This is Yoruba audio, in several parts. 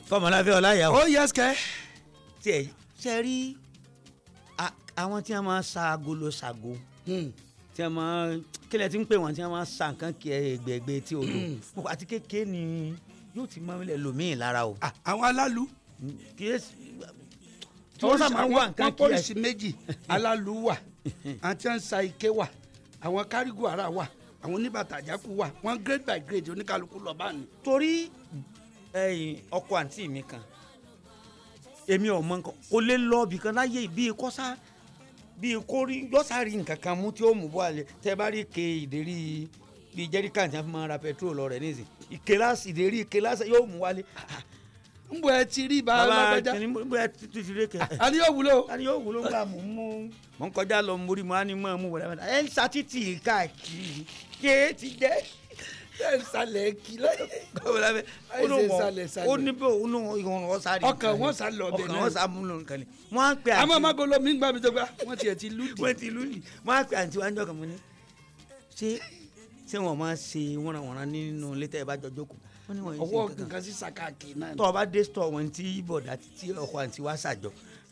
kọmọláfẹ́ ọláyà ó yẹ ẹsẹ̀ tí ẹ ṣe rí a- àwọn tí wọ́n máa ń sa agolo sago tí wọ́n máa ń kílẹ̀ tí ń pè wọ́n tí wọ́n máa ń sa nǹkan kí ẹgbẹ̀gbẹ̀ tí o lò àti kékeré ni yóò ti máa ń lẹ̀ lòmíì lára o. àwọn alálu kí ẹ tí wọ́n sá máa ń wá nǹkan wọ́n kí ẹ pọ́lísì méjì alálu wà àti ń sa ike wà àwọn kárígù ara wà àwọn oníbàtà àjákù wà wọ́n grade by grade oníkálukú lọ bá ní. torí ẹ̀yin ọkọ àǹtí mi kan èmi ò mọ nǹkan kò lè lọ ibì kan láyé bíi kọ́sá bíi kórí lọ́sàárì nǹkan kan mú tí ó mú bọ́ àlẹ́ tẹ́ bá rí ike ìdérí bíi jẹ́ríkà tí wọ́n fi máa ra pẹtrol lọ rẹ̀ nísìn ike láti ìdérí ike láti yóò mú wálé. ń bọ ẹ ti rí ibà bàbá alágbèjà kìnìún bóyá títí fi lé kẹ. a ní yóò wúlò. a ní yóò wúlò ńgbà mú mú mọ̀ ń kọjá lọ mórí mu á ní mọ̀ mú wọlé ẹ̀ ń sa títì káàkiri ké ti jẹ́ ẹ ń salẹ̀ kí lọ́dọ̀. kọ́mọláfẹ́ ó ló Àìsè wọ̀ sálẹ̀ sálẹ̀. ó ní bẹ́ẹ̀ ó ní ìwọ̀n wọn sáré Ọkàn wọn sá lọ bẹ̀ ọkàn náà. wọn sá mú lọ nǹkan ni wọ́n á pè àmọ́ àǹtí magolo mi ń gbà mí tó gbà wọ́n tiẹ̀ ti lùdì. wọ́n ti lùlì wọ́n á pè àǹtí wa ń jọkàn mọ́ ni ṣé ṣé wọ́n máa ṣe wọ́nranwọ̀nran nínú létà ẹ̀ bá jọ jókòó wọ́n ní wọ́n yìí ṣe ọwọ́ nǹkan kan nǹkan sí sàkáàkì náà. tọ́ ọ bá dé stọ̀ wọn tí bọ̀dá tí ọkọ̀ àǹtí wa ṣàjọ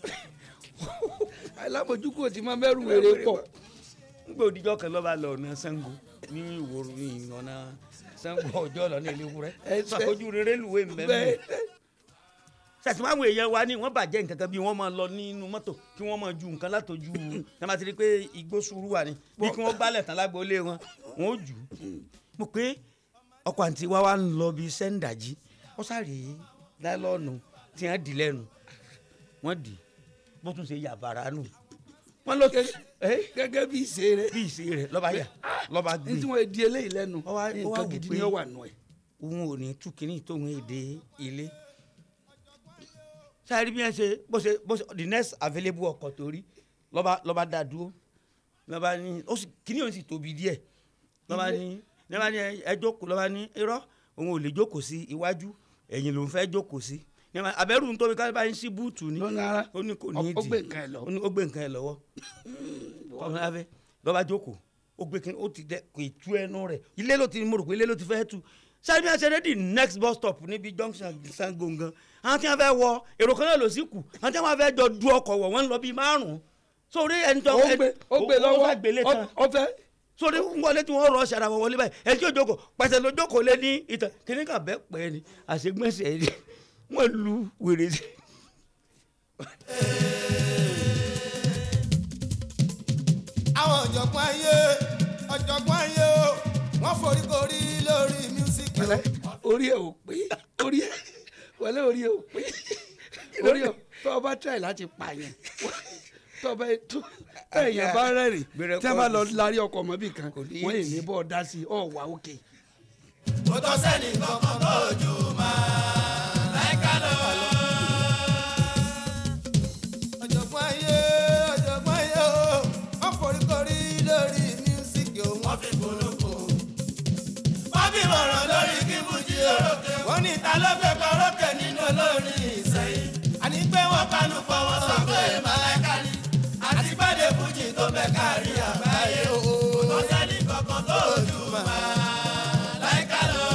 alámojúkò tí máa mẹ́rù wèrè pọ̀. nígbà òdìjọ́ kan lọ́ba lọ ọ̀nà Ṣàngó ní ìwòrò ìyànnà Ṣàngó ọjọ́ lọ ní ilé wúrẹ́ Ẹsẹ̀. sàkójú rere lùwé mbẹ́mbẹ́ bẹ́ẹ̀ sàtìmáwò èèyàn wa ni wọ́n bàjẹ́ nǹkan kan bí wọ́n máa lọ nínú mọ́tò kí wọ́n máa ju nǹkan látọjú ẹ máa ti rí i pé igbó sùúrù wà ní bí kí wọ́n gbálẹ̀ tán lágboolé wọn wọ́n ó jù ú mo pé ọkọ̀ àǹtí wa wá ń lọ bí sẹ́ńdàjì ó sáré láìlọ́ọ̀nù tí wọ́n dì lẹ́nu wọ́n dì bó tún ṣe yàbàrà nù wọ́n lọ gẹ́gẹ́ bí ìṣe rẹ̀ bí ìṣe rẹ̀ lọ́ba yà lọ́ba gbé ní tí wọ́n di eléyìí lẹ́nu Ó wá- ó wá nǹkan wò gidi pé ni ó wà nù ẹ̀. òun ò ní tú kínní tóun èdè ilé sáré bí wọn ṣe bó ṣe bó ṣe the next available ọkọ̀ tó rí lọ́ba lọ́ba dá dúró lọ́ba ní ó sì kínní òun sì tóbi díẹ̀ lọ́ba ní lọ́ba ní ẹ- ẹ jókòó lọ́ba ní irọ́ òun ò lè jókòó sí iwájú ẹ̀yìn lòun fẹ́ jókòó sí Ní ma- abẹ́rù ń tóbi kábàá ń sí búùtù ni lọ́nà ara ó ní kò ní ó ìdí gbé nǹkan ẹ̀ lọ. ó ní ó gbé nǹkan ẹ̀ lọ́wọ́ kọ́mọ láfẹ́ lọ́ba jókòó ó gbé kí ó ti dẹ kò ì tú ẹnu rẹ̀ ilé ló ti mo rò pé ilé ló ti fẹ́ tu sáré bí wọ́n ṣe dé the next bus stop níbi junction Sango gan àwọn tí wọ́n fẹ́ wọ èrò kan náà ló sì kù àwọn tí wọ́n fẹ́ jọ du ọkọ̀ wọ̀ wọ́n ń lọ bíi márùn-ún sórí ẹni tó ó gbé ó gbé ó lọ́wọ́ fẹ́ gbélé tán ó fẹ́ sórí ń wọlé tí wọ́n rọ ṣàrà wọ̀ wọlé báyìí ẹni tí yóò jókòó pàṣẹ ló jókòó lé ní ìtàn kìnnì kan bẹ́ẹ̀ pẹ́ ni àṣegbèsè ni wọ́n lu wèrè sí. àwọn ọ̀jọ̀gbọ́n ayé ọ̀jọ̀gbọ́n ayé o wọ́n foríkorí lórí mísíkì o. wẹlẹ orí ẹ ò pé orí ẹ wẹlẹ orí ẹ ò pé orí ẹ tó o bá tẹ̀ láti pààyàn tó o bá tó ẹ̀yàn bá rẹ́rìn Gbẹrẹ tí a bá lọ kọ́- larí ọkọ̀ mọ́bì kan Kò ní wọ́n yìí ìdí. ní bọ́ ọ dá sí i ọ̀ wá òkè. kò tọ́ sẹ́ni kankan tó jù máa láìka lọ. ọ̀jọ̀gbọ́n ayé ọ̀jọ̀gbọ́n ayé o wọ́n foríkorí lórí mísíkì o. wọ́n fi polówó. wọ́n bí mọ̀ràn lórí kíkújì o. wọ́n ní ta ló fẹ́ kọ́rọ́kẹ́ nínú olórin ìsẹ̀yìn. àní pé wọ́n kánú pọ̀ wọ́n sọ pé màláìka ni. àti gbàdé fújì tó bẹ̀ kárí àgbáyé o. kò tọ́ sẹ́ni kankan tó jù máa láìka lọ.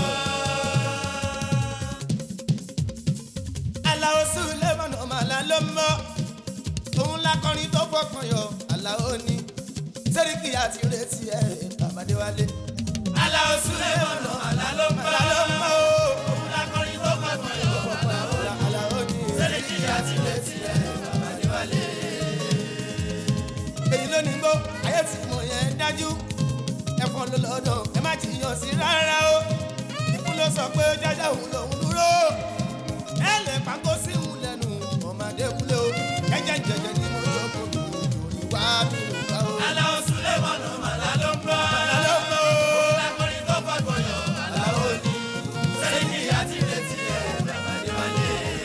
Àlàó Sulemon ọmọ àlá ló mọ́ òun lakọrin tó fọkàn yọ Àlàó ni sẹ́ríkì àti retí ẹ̀ Babadéwálé. Àlàó Sulemon ọmọ àlá ló mọ́ òun lakọrin tó fọkàn yọ Àlàó ni sẹ́ríkì àti retí ẹ̀ Babadéwálé. èyí ló ní gbó ayé tí mo yẹn dájú ẹ̀fọn ló lọ́dọ̀ ẹ má jiyàn sí rárá o ikú ló sọ pé jájá òun lòún dúró ẹ lè pàgọ́ sí òun lẹ́nu ọmọdé wúlé o ẹ̀jẹ̀ jẹ̀jẹ̀ ni mo jọ kó mi lórí wá mi ò bá o. Àlàó Sulemon màlá ló ń bọ̀. màlá ló ń bọ̀. lákùnrin tó fọ́gbọ̀ yọ. Àlàó ni sẹ́yìn àti retí ẹ̀ bàbáde wálé.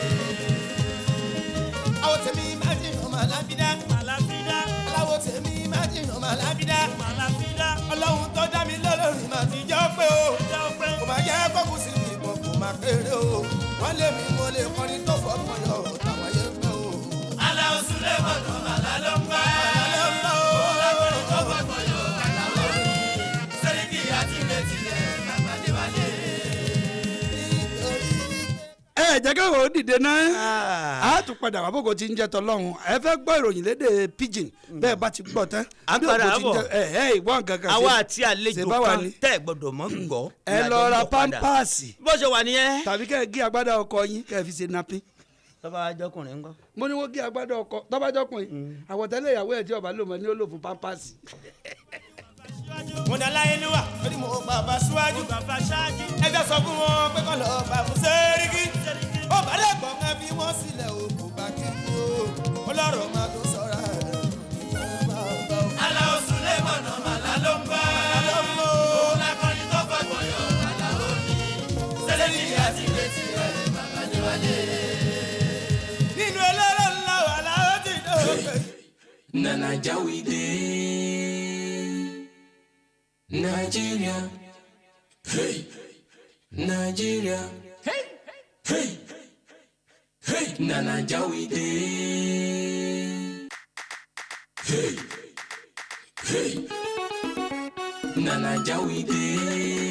àwọn tèmi máa jìn ọmọ alábídá. alábídá. aláwọ̀ tèmi máa jìn ọmọ alábídá. alábídá. ọlọ́run tó dá mi lọ́lọ́run máa ti jọ́ pé o. kò máa jẹ́ kókù sí mi ìbọn kò máa kéré o. wọ́n lé mi mo lè kọrin tó fọ́gbọ̀n yọ táwọn yẹn fẹ́ o. Àlàó Sulemon màlá ló ń bọ̀. màlá ló ń bọ̀ o. lákùnrin tó fọ́gbọ̀n yọ. Àlàó ni sẹ́ríkì àti retí ẹ̀ bàbáde wálé. ẹ jẹ́ káwọn ó dìde náà Ah. a tún padà wá bógo tí ń jẹ́ tọ́lọ́hún ẹ fẹ́ gbọ́ ìròyìn lédè pidgin bẹ́ẹ̀ bá ti gbọ́ tán À ń bí padà ògo ti ń bọ̀. jẹ́- ẹ ẹ ìwọ nǹkan kan àwa ṣe- àti àlejò ṣe bá wà kan ní. tẹ́ ẹ̀ gbọ́dọ̀ mọ́ gbọ́. ẹ ní lọ àjọ ń ra bọ̀ padà. pampasì bó ṣe wà nìyẹn. tàbí kẹ́ ẹ gé agbádá ọkọ yín kẹ́ ẹ fi ṣe napin tọ́ba ajọkùnrin ńkọ́. mo ní wọ́n gé agbádá ọkọ tọ́bájọ́kùnrin àwọ̀tẹ́lẹ̀ ìyàwó ẹ̀ tí ọba lò mọ́ ní ó lò fún pampasì. mo dá láyé níwà torí mo bàbá síwájú ẹjọ́ sọ fún wọn pé kọ́ lọ bá fún sẹ́ríkì ó bá dẹ̀ gbọ́ ká fi wọ́n sílẹ̀ o kò bá kí n o ó lọ́rọ̀ máa tó sọ̀rọ̀ ẹ̀ aláwọ̀ sùlẹ̀ mọ̀nà màlá ló ń bá. òun lakọni tó fọgbọ̀n yọ màlá ó ní. sẹ́lẹ̀dì àti ìrètí rẹ̀ bàbá níwájú. nínú eléré ńlá wà láwọn ti dé. na naija we dey nigeria hey nigeria hey hey hey na naija we dey hey hey na naija we dey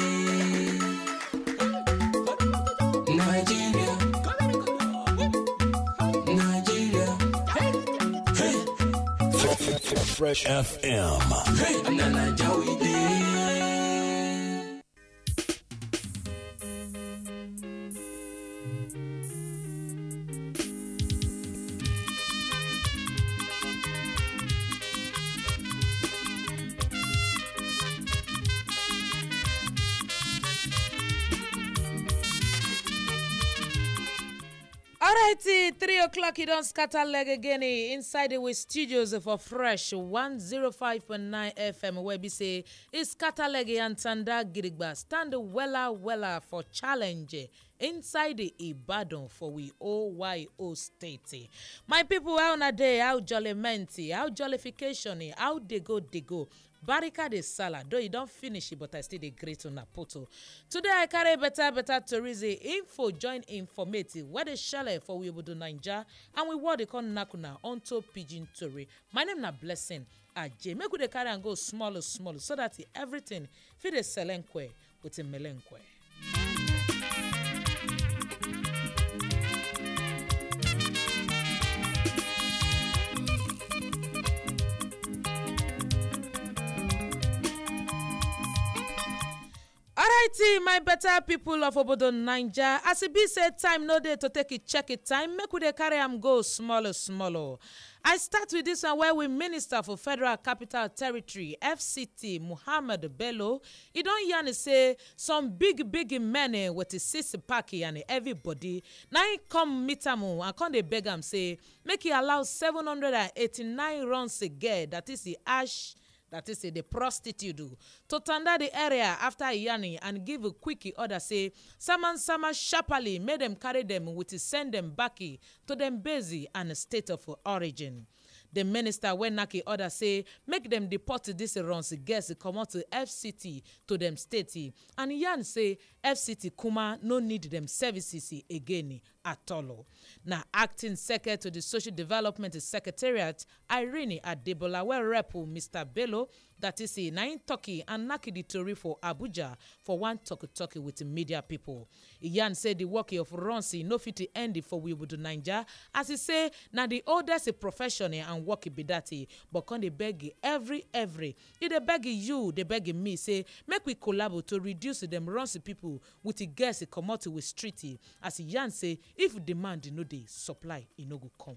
nigeria nigeria hey. Fresh FM. Hey, na Naija we dey. Alrighty, three o'clock. You don't scatter leg again eh, inside the with studios for fresh 105.9 FM. Where we say it's scatter leg and tanda girigba. Stand wella wella for challenge eh, inside the Ibadan for we OYO state. eh. My people, how na day, how jollyment, how jollification, eh, how they go, they go. Barika de salad, though you don't finish it, but I still dey great on poto. Today I carry better, better tourism info, join informative, where they share for we do Ninja, and we what they call Nakuna onto Pigeon Tori. My name na Blessing Aje. Make we dey carry and go small, small, so that everything fit dey selenkwe with a melenkwe. alrighty my better people of obodo naija as e be say time no dey to take e check e time make we dey carry am go small small o i start with dis one where we minister for federal capital territory fct muhammad bello e don yarn say some big big men eh, with e six pack and everybody na im come meet am o and come dey beg am say make e allow seven hundred and eighty-nine runs a girl that is the ash that is say the prostitute o, to tanda the area after yarning and give a quick order say saman sama sharply make dem carry dem with send dem back eh, to dem base and state of origin. the minister wey knack e order say make dem deport dis runs girls comot to fct to dem state eh, and yarn say fct kuma no need dem services eh, again eh, at all o. na acting secretary to di social development secretariat irene adebola wey rep mr bello that is say na im tok e and knack di tori for abuja for one tok-tok with media pipo e yarn say di work of runs e no fit end for wibudu naija as e say na di oldest profession eh, and work be dat eh, but come dey beg every every e dey beg you dey beg me say make we collabo to reduce dem runs pipo with e girls e comot with street eh, as e yarn say if demand no dey supply e no go come.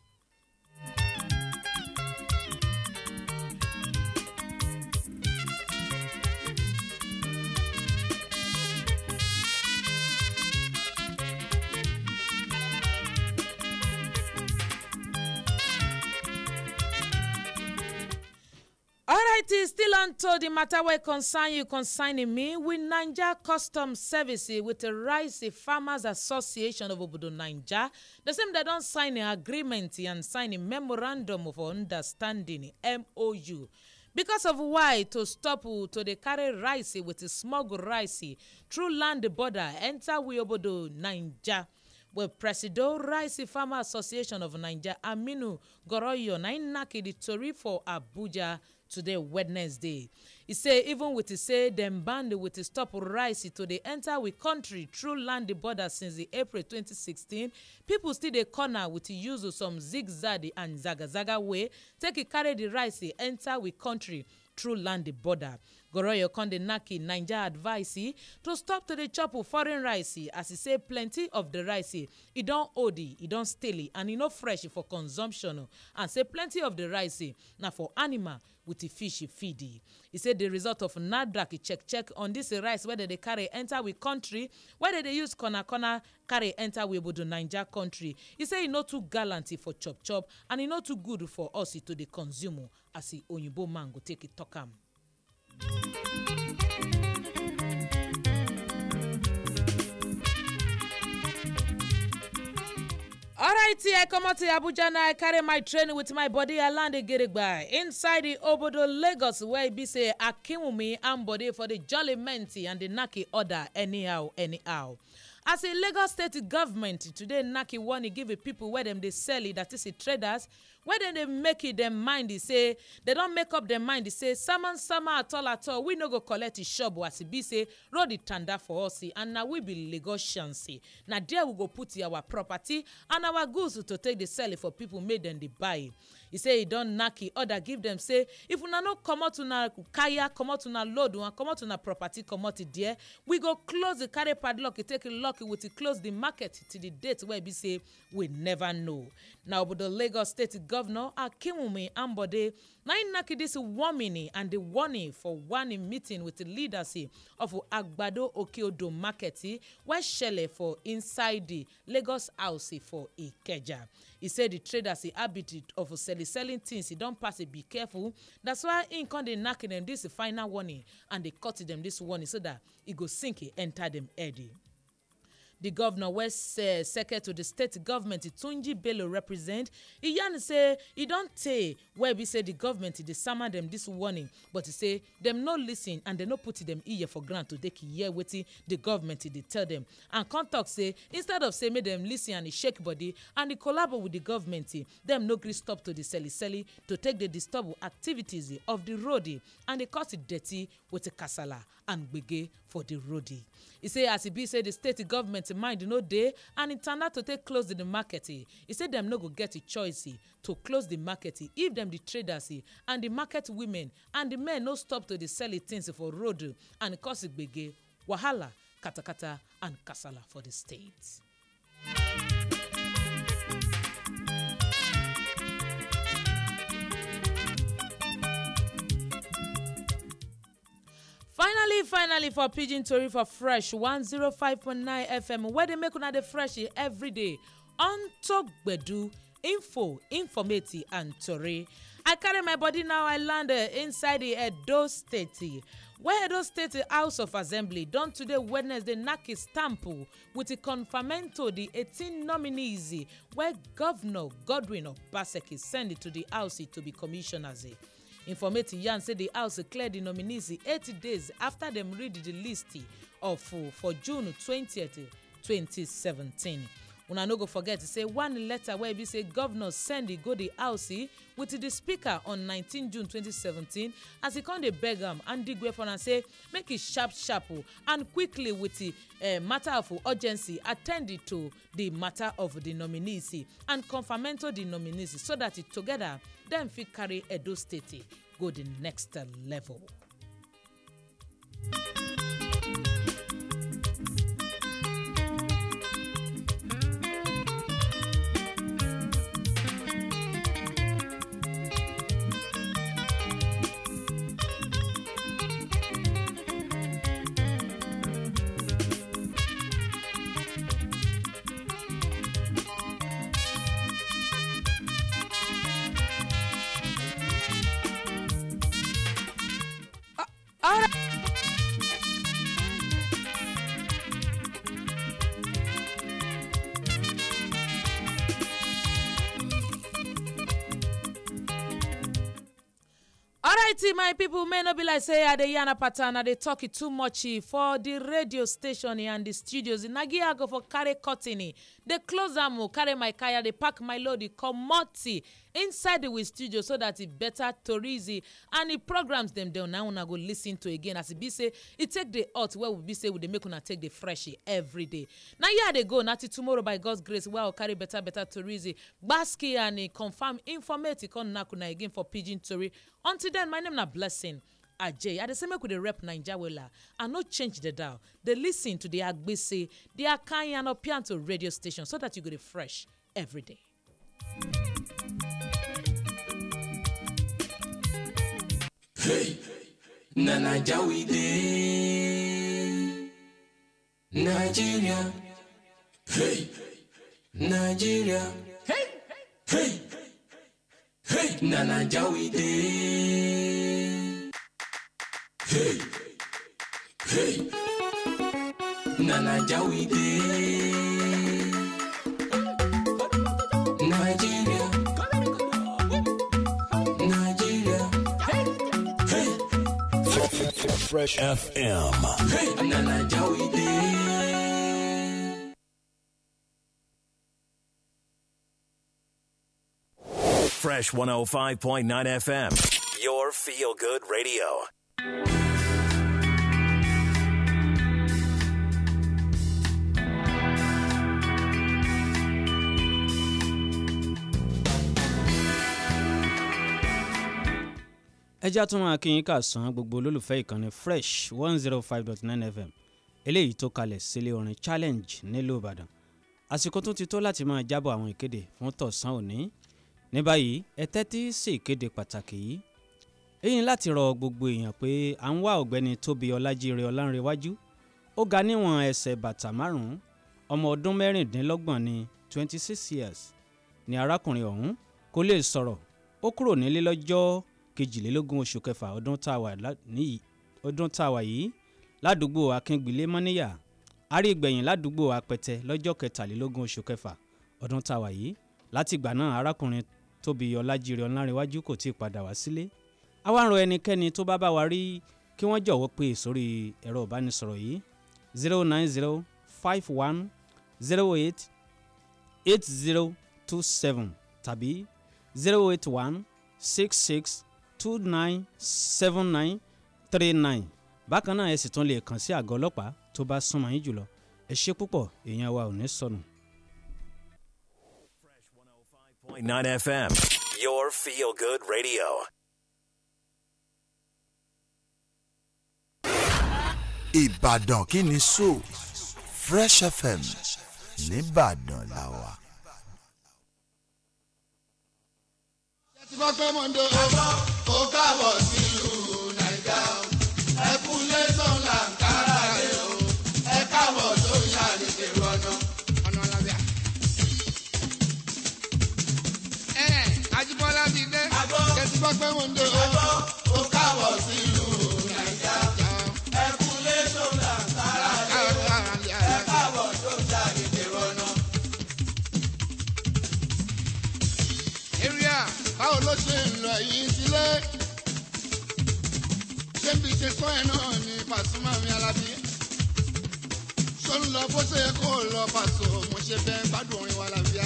alright still on to the matter wey concern you concerning me with naija customs service eh, with the rice farmers association of obodo naija the same dem don sign an agreement and sign a memorandum of understanding mou because of why to stop uh, to dey carry rice eh, with the smuggle rice eh, through land border enter we obodo naija. well presido rice farmer association of naija aminu goroyo na im knack di tori for abuja today wednesday e say even with e say dem ban with e stop rice to dey enter we country through land border since di april 2016 pipo still dey corner with e use some zigzag and zagazaga way take e carry di rice enter we country through land border goroyo con dey knack naija advice to stop to dey chop foreign rice as e say plenty of di rice e don old e don stale and e no fresh for consumption and say plenty of di rice na for animal with e fish feed e say di result of nafdac check check on dis rice wey dem dey carry enter we country wey dem dey use corner corner carry enter we obodo naija country e say e no too gallant for chop chop and e no too good for us to dey consume as e oyinbo man go take e talk am. alright i comot to abuja now i carry my train with my body i land gidigba inside the obodo lagos where e be say akinwumi and body for the jollyment and the naki order anyhow anyhow as a lagos state government today naki warning give pipo wey dem dey sell it that is the traders wey dem dey make it dem mind e say dem don make up dem mind e say sama sama at all at all we no go collect e shop as e be say road e tanda for us and na we be lagosians na there we go put our property and our goods to take dey sell for pipo make dem dey buy e say e don knack e order give dem say if una no comot una kaya comot una load una comot una property comot there we go close the carry padlock take lock with close the market till the date wey be say we never know na obodo lagos state governor akinwumi ambode na im knack dis warning and di warning for one meeting with di leaders of agbado okeodo market wey shele for inside di lagos house for ikeja e say di traders habit of selling selling things e don pass be careful that's why im come dey knack dem dis final warning and dey cut dem dis warning so dat e go sink enter dem head. di governor wey uh, second to di state government tunji bello represent e yarn say e don tey wey be say di government dey sama dem dis warning but e say dem no lis ten and dem no put dem ear for ground to take hear wetin di government dey tell dem and come talk say instead of say make dem lis ten and e shake body and e collabo with di government dem no gree stop to dey sell sell to take dey disturb activities of di road and dey cause dirty with kasala and gbege for di road e say as e be say di state government mind no dey and e tanda to take close di market e say dem no go get a choice to close di market if dem di traders and di market women and di men no stop to dey sell things for road and cause gbege wahala katakata and kasala for di state. finally finally for pidgin tori for fresh 105.9 fm wey dey make una dey fresh day unto gbedu info informative and tori i carry my body now i land inside di edo state wey edo state house of assembly don today wednesday knack e stamp wit di confamento di 18 nominees wey governor godwin obaseki send to di house to be commissioners informate yarn say di house clear di nominees eight days afta dem read di list of for june 20 2017 una no go forget say one letter wey be say governor send go di house wit di speaker on 19 june 2017 as e come dey beg am and digwe for am say make e sharp sharp and quickly wit di matter of urgency attend to di matter of di nominees and confamento di nominees so dat together dem fit carry edo state go di next level. alrighty my people may no be like say i dey yarn pattern i dey talk it too much eh, for the radio station eh, and the studios nagi i go for carry curtain eh, dey close am o carry my kaya dey pack my load e comot eh, inside the we studio so that e better torizi and the programs dem dem na una go lis ten to again as e be say e take dey hot wey we be say we dey make una take dey fresh eh, every day na here i dey go na till tomorrow by god's grace wey i go carry better better torizi gbaski and e confam informate e come knack una again for pidgin tori until then my name na blessing ajay i dey say make we dey rep naija wella i no change the dial dey lis ten to the agbese the akanyi and opianto radio station so that you go dey fresh every day. na naija we dey nigeria hey nigeria hey hey hey na naija we dey hey hey na naija we dey nigeria nigeria hey Fresh FM. hey na naija we dey. Fresh 105.9 FM. Your feel good radio. ẹjá tún máa kí yín kà sán gbogbo olólùfẹ́ ìkànnì fresh one zero five dot nine fm eléyìí tó kalẹ̀ sílé orin challenge nílùú ìbàdàn àsìkò tún ti tó láti máa jábọ̀ àwọn ìkéde fún tọ̀sán òní ní báyìí ẹ tẹ́tí sí ìkéde pàtàkì yìí èyí ni láti rọ gbogbo èèyàn pé à ń wá ọ̀gbẹ́ni tóbi ọlájíire ọlánrewájú ó ga níwọ̀n ẹsẹ̀ bàtà márùn-ún ọmọ ọdún mẹ́rìndínlọ́gbọ̀n ní twenty six years ni arákùnrin ọ̀hún kò lè sọ̀rọ̀ ó kúrò nílé lọ́jọ́ kejìlélógún oṣù kẹfà ọdún tá a wà lá- níyì- ọdún tá a wà yìí ládùúgbò akíngbìlé mọ́níyà àrígbẹ̀yìn ládùúgbò apẹtẹ lọ́jọ́ kẹtàlélógún oṣù kẹfà ọdún tá a wà yìí láti ìgbà náà arákùnrin tóbi ọlájíire ọlárẹ̀wájú kò tí ì padà wá sílé àwa ń rọ ẹnikẹ́ni tó bá bá wa rí kí wọ́n jọ̀wọ́ pé sórí ẹ̀rọ ìbánisọ̀rọ̀ yìí zero nine zero five one zero eight eight zero two seven tàbí zero eight one six six two nine seven nine three nine bákan náà ẹ sì tún lè kàn sí àgọ́ ọlọ́pàá tó bá súnmọ́ yín jùlọ ẹ ṣe púpọ̀ èèyàn wa ò ní sọnù. 105.9 FM. Your feel good radio. Ìbàdàn kí ni so Fresh FM nìbàdàn la wà. ti bá pẹ́ mọ́ndé o ó káàbọ̀ sílùú nàìjà o ẹ kú lẹ́sàn làǹkárá rẹ o ẹ káàbọ̀ sórí àlejò ọ̀nà ọ̀nà làbíà. ẹ Ajíbọ́lá ti dé ẹ ti bá pẹ́ mọ́ndé o ó káàbọ̀ sílùú nàìjà ẹ kú lẹ́sàn làǹkárá rẹ o ẹ káàbọ̀ sórí àlejò ọ̀nà. area báwo ló ṣe ń lọ yìí sílé ṣé bí ṣe kọ́ ẹ náà ni Pasuma mi Alábí ṣó ń lọ bó ṣe yẹ kó lọ pàṣọ mo ṣe fẹ́ gbádùn orin wa làbíà.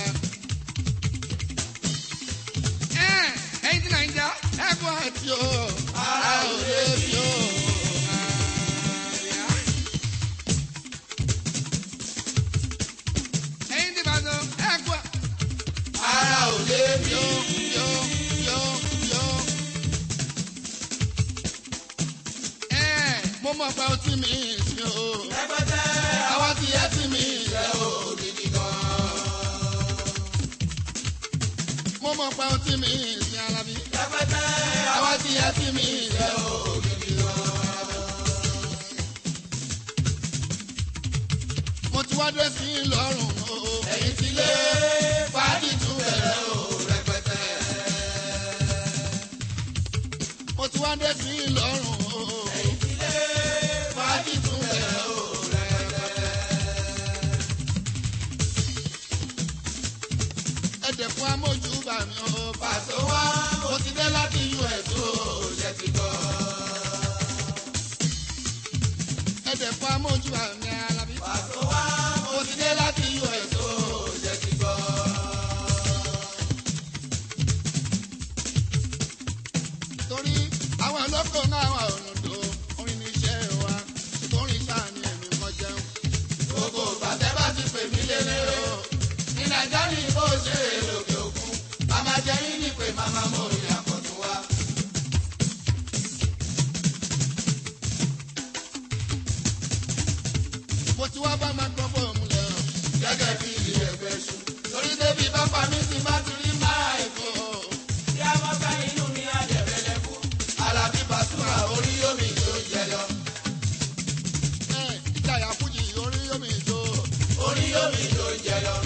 ẹ ẹyin tí nàìjà ẹ bọ àti o ara ò lè fi o. ẹyin tí bàtọ ẹ gbọ́ ara ò lè fi o. Yo, yo, yo. Ẹ, mo mọ̀ pé ó ti mi sí o. Àwa ti yẹ ti mi rẹ̀ o gidi gan. Mo mọ̀ pé ó ti mi sí Alábí. Àwa ti yẹ ti mi rẹ̀ o gidi gan. Mo ti wá dé sí lọ́rùn o. Ẹ̀yin ti lé fàájì tún bẹ̀rẹ̀ o rẹpẹtẹ. Mo ti wá dé sí lọ́rùn o. Ẹ̀yin ti lé fàájì tún bẹ̀rẹ̀ o rẹpẹtẹ. Ẹ̀dẹ̀ fún amójúbà mi o. Pàṣẹ wá, mo ti dé láti US o. Jẹ́ ti gbọ́. ẹ̀dẹ̀ fún amójú àmì alábí. pàtó wá mo ti dé láti us ó jẹ́ ti gbọ́. torí àwọn olóko náà wà ònàdó orin ní iṣẹ́ wa orin sáà ni èmi kan jẹun. gbogbo bàtẹ́ bá ti pè mí lélẹ̀ o ní nàìjíríà ní bó ṣe lòkè òkun màmá jẹ́ yín ní pé màmá mo rí àkọ́tún wa. mo ti wá bá máa gbọ́ fóònù lẹ́rọ̀ gẹ́gẹ́ bí ẹgbẹ́ ṣu torí débi bá pa mí ti má ti rí máa èkó. bí a mọ̀ ká inú mi á jẹ̀ rẹ́lẹ̀ kú. alábí bàtúrà orí omi tó jẹ lọ. ẹ ìjayà fújì orí omi tó. orí omi tó jẹ lọ.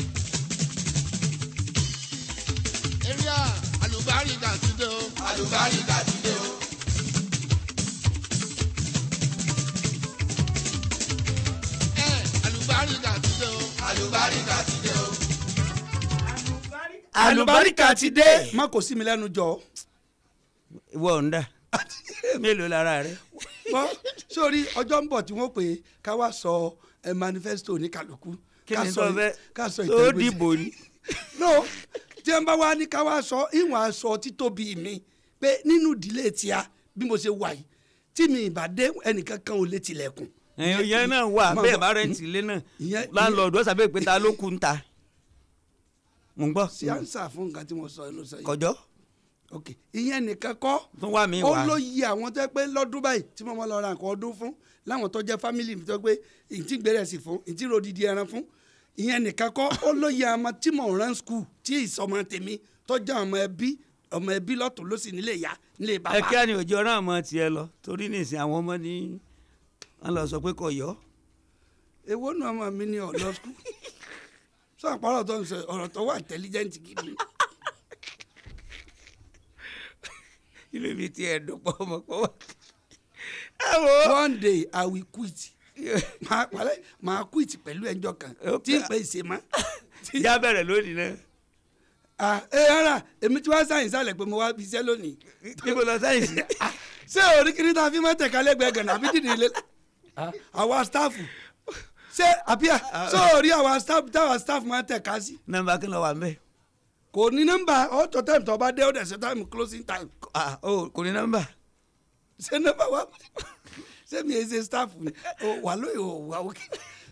eria alùbáríkà ti dé o. alùbáríkà ti dé o. ẹ alùbáríkà ti dé o. alùbáríkà ti dé o. àlùbáríkà ti dé má kò sí mi lẹ́nu jọ. ìwọ ń dà mélòó lára rẹ. wọ́n sórí ọjọ́ ń bọ̀ tí wọ́n pè é ká wá sọ ẹ manifesto ní kálukú. kí ká ni sọ- tó fẹ́ ká sọ tó ìtẹ̀wé dìbò ni. no tí ẹ bá wá ní ká wá sọ ìwọ̀n aṣọ títóbi mi pé nínú ìdílé tíá bí mo ṣe wà yìí tí mi ìbá dé ẹnìkan kan ò lè tilẹ̀kùn. ẹ̀yin ìyẹn náà wà Máa bẹ́ẹ̀ bọ̀. bá rẹ̀ǹtì ilé náà Ìyẹn- láńlọ́ọ̀dù ọ̀sà bẹ́ẹ̀ pé ta ló kú ń ta. mo ń gbọ́ sí ànsà fún nǹkan tí mo sọ inú sọ yìí. kọjọ́ ok ìyẹn nìkan kọ́ tún wà mí ó wá. ló yí àwọn tó yẹ pé lọ́dún báyìí tí mo máa lọ ra nǹkan ọdún fún láwọn tó jẹ́ fámìlì mi tó pé ìtì gbèrè sí fún ìtì ròdìdí ẹran fún ìyẹn nìkan kọ́ ó ló yí àwọn tí mò ń rán skul tí ìsọmọ tèmi tó jẹ́ ọmọ ẹbí ọmọ ẹbí lọ́tún ló sì nílé ìyá nílé bàbá. ẹ kí á ní òjò ọ̀ràn àmọ́ tiẹ̀ lọ torí nìsín àwọn ọmọ ní wọ́n lọ sọ pé kò yọ. èwo nu ọmọ mi ní ọ̀lọ́ skul sọ àpárọ̀ tó ń sọ ọ̀rọ̀ tó wà intelligent gidi. ilé mi ti ẹ̀ dùn pọ̀ ọmọ pọ̀ wá. ẹ wo one day i will quit máa wàlẹ́ máa quit pẹ̀lú ẹjọ́ kan tí n pè é ṣe mọ́. ìjà bẹ̀rẹ̀ lónìí náà. ah ẹ rárá èmi tí wàá sáyìn sálẹ̀ pé mo wá fi iṣẹ́ lónìí. níbo lọ sáyẹ̀nsì. ṣé orí kiri tá a fi máa tẹ̀ka lẹ́gbẹ̀ẹ́ gànà àbí dìde ilé àwa stáàfù ṣé àbíyá ṣé orí àwa stáàfù táwa stáàfù máa tẹ̀ka sí. nọ́mbà kí ló wà ń bẹ̀. kò ní nọ́mbà ọ̀tọ̀ time tó bá dé ó dẹ̀ ṣe time closing time. ah o kò ní nọ́mbà. ṣé nọ́mbà wa ṣé mi ẹ ṣe stáàfù ni o wà lóye o wà òkè.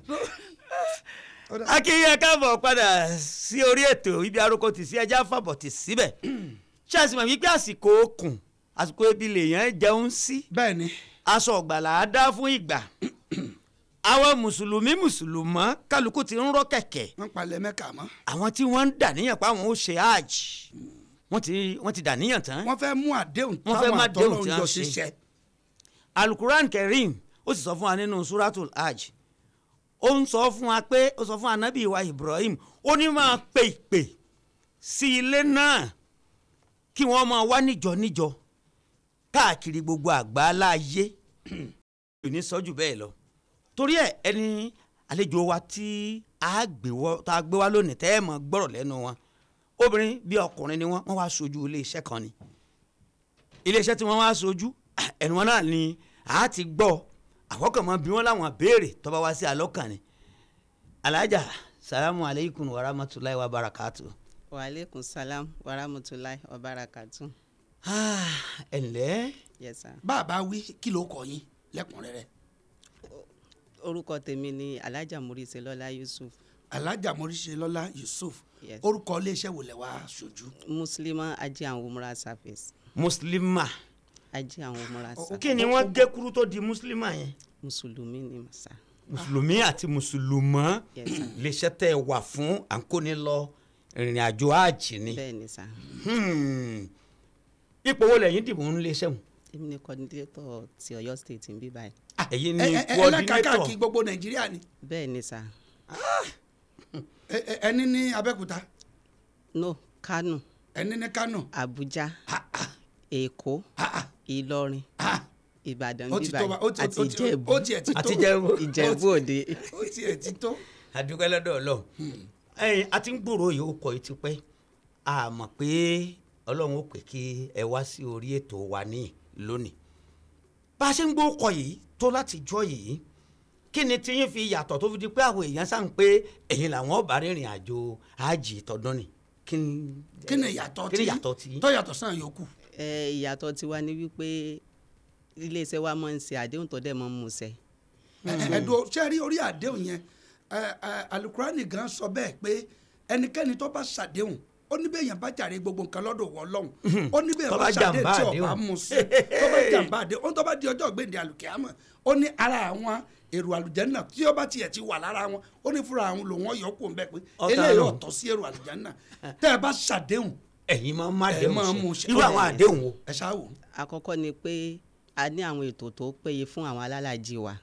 akínyẹ káàbọ̀ padà sí orí ètò ibi arúgbó tì sí ẹja fàbọ̀ tì síbẹ̀ ṣé àti mọ̀ wípé àsìkò okùn àsìkò ebi lèèyàn jẹun sí bẹ́ẹ̀ ni aṣọ ọ̀gbàlà á dá fún ìgbà àwọn mùsùlùmí mùsùlùmọ́ kálukú ti ń rọ́ kẹ̀kẹ́ wọ́n palẹ̀ mẹ́ka mọ́. àwọn tí wọ́n ń dàníyàn pé àwọn ó ṣe hajj wọ́n ti wọ́n ti dàníyàn tán wọ́n fẹ́ mú àdéhùn Wọ́n fẹ́ táwọn má déhùn tí àtọ́lọ́run wọ́n jọ ṣe. ṣiṣẹ́. alukuran kerim ó sì sọ fún wa nínú suratul hajj ó ń sọ fún wa pé ó sọ fún anabi wa ibrahim ó ní máa pe ìpè sí ilé náà kí wọ́n máa wá níjọ níjọ káàkiri gbogbo àgbáńlá ayé kò ní sọ jù bẹ́ẹ̀ lọ torí ẹ ẹni àlejò wa tí a gbé wọ tá a gbé wá lónìí tẹ́ ẹ mọ̀ gbọ́rọ̀ lẹ́nu wọn obìnrin bí ọkùnrin ni wọ́n wọ́n wá sojú iléeṣẹ́ kan ni iléeṣẹ́ tí wọ́n wá sojú ẹnu wọn náà ni a ti gbọ́ àkọ́kọ́ bí wọ́n láwọn béèrè tó bá wá sí alọ́kàn ni alájà salamu aleykum wa rahmatulahi wa barakatu. waaleykum salam warahmatulahi wabarakatu. ẹ ǹlẹ́ yes sir. bàbá wí kí ló kọ yín lẹ́kùnrẹ́rẹ́. orúkọ tèmi ni alhaja murise lọlá yusuf alájà moríṣe lọ́lá yusuf Yes. orúkọ iléeṣẹ́ wo lẹ wá ṣojú. muslima ajé àwọn umra service muslima ajé àwọn umra service kí ni wọ́n gé kúrú tó di muslima yẹn mùsùlùmí ni màsà. mùsùlùmí àti mùsùlùmọ́ Yes, sir. iléeṣẹ́ tẹ́ ẹ wà fún àǹkóni lọ ìrìn àjò àjì ni bẹ́ẹ̀ ni sà Hmm. ipò wo lẹ́yìn dìbò ń léṣẹ́ wọn. èmi ni coordinator ti ọ̀yọ́ state ń bí báyìí ẹ̀yin ẹ ni ẹ ẹ coordinator ẹlẹ́kàkàkì gbogbo nàìjíríà ni bẹ́ẹ̀ ni sà Ẹ- ẹ- ẹni ní abẹ́òkúta no kano ẹni ní kánò abuja èkó ìlọrin ìbàdàn ó bí ti tó wa- ó báyìí ti- àti ó ti- ìjẹ̀bú ó tiẹ̀ ti tó àti Ìjẹ̀bú. ìjẹ̀bú òde ó tiẹ̀ ti tó. àdúgbò lọ́dọ̀ ọlọ́run ẹ̀yin a ti ń gbòòrò yìí ó kọ yìí ti pẹ́ a mọ̀ pé ọlọ́run ó pè kí ẹ wá sí orí ètò wa ní lónìí bá a ṣe ń gbọ́ ọkọ̀ yìí tó láti jọ yìí kí ni tí yín fi yàtọ̀ tó fi di pé àwọn èèyàn sàn pé ẹ̀yin làwọn ọba rìnrìn àjò àjì tọdún ni kí ni kí ni ìyàtọ̀ kí ni tí ìyàtọ̀ tí tó yàtọ̀ sàn yòókù. ẹ ìyàtọ̀ tiwa ni wípé iléeṣẹ́ wa máa ń ṣe àdéhùn tó dẹ̀ máa ń musẹ̀. ẹ̀dùn ṣé rí orí àdéhùn yẹn ẹ, ẹ, alukurani gan sọ bẹ́ẹ̀ pé ẹnikẹ́ni tó bá ṣàdéhùn ó ní bẹ́ẹ̀ yẹn bá jàre gbogbo nǹkan lọ́dọ̀ wọ́ lọ́hùn ó ní bẹ́ẹ̀ Tó bá bá ṣàdéhùn jàǹbá tí ọba àdéhùn. mú sí tó bá jàǹbá àdéhùn ó ní tó bá di ọjọ́ gbèǹde alùkìyàmọ̀ ó ní ara àwọn èrò àlùjànnà tí ó bá tiẹ̀ ti wà lára wọn ó ní fúnra àwọn lòun ọ̀yọ́ kò ń bẹ́ pé Ọ̀tá eléyìí nù. ọ̀tọ̀ sí èrò àlùjànnà tẹ́ ẹ bá ṣàdéhùn ẹ̀yin máa ń má ẹ déhùn máa ṣe. mú ṣe irú àwọn àdéhùn wo ẹ ṣáà wò. àkọ́kọ́ ni pé a ní àwọn ètò tó péye fún àwọn alálàájì wa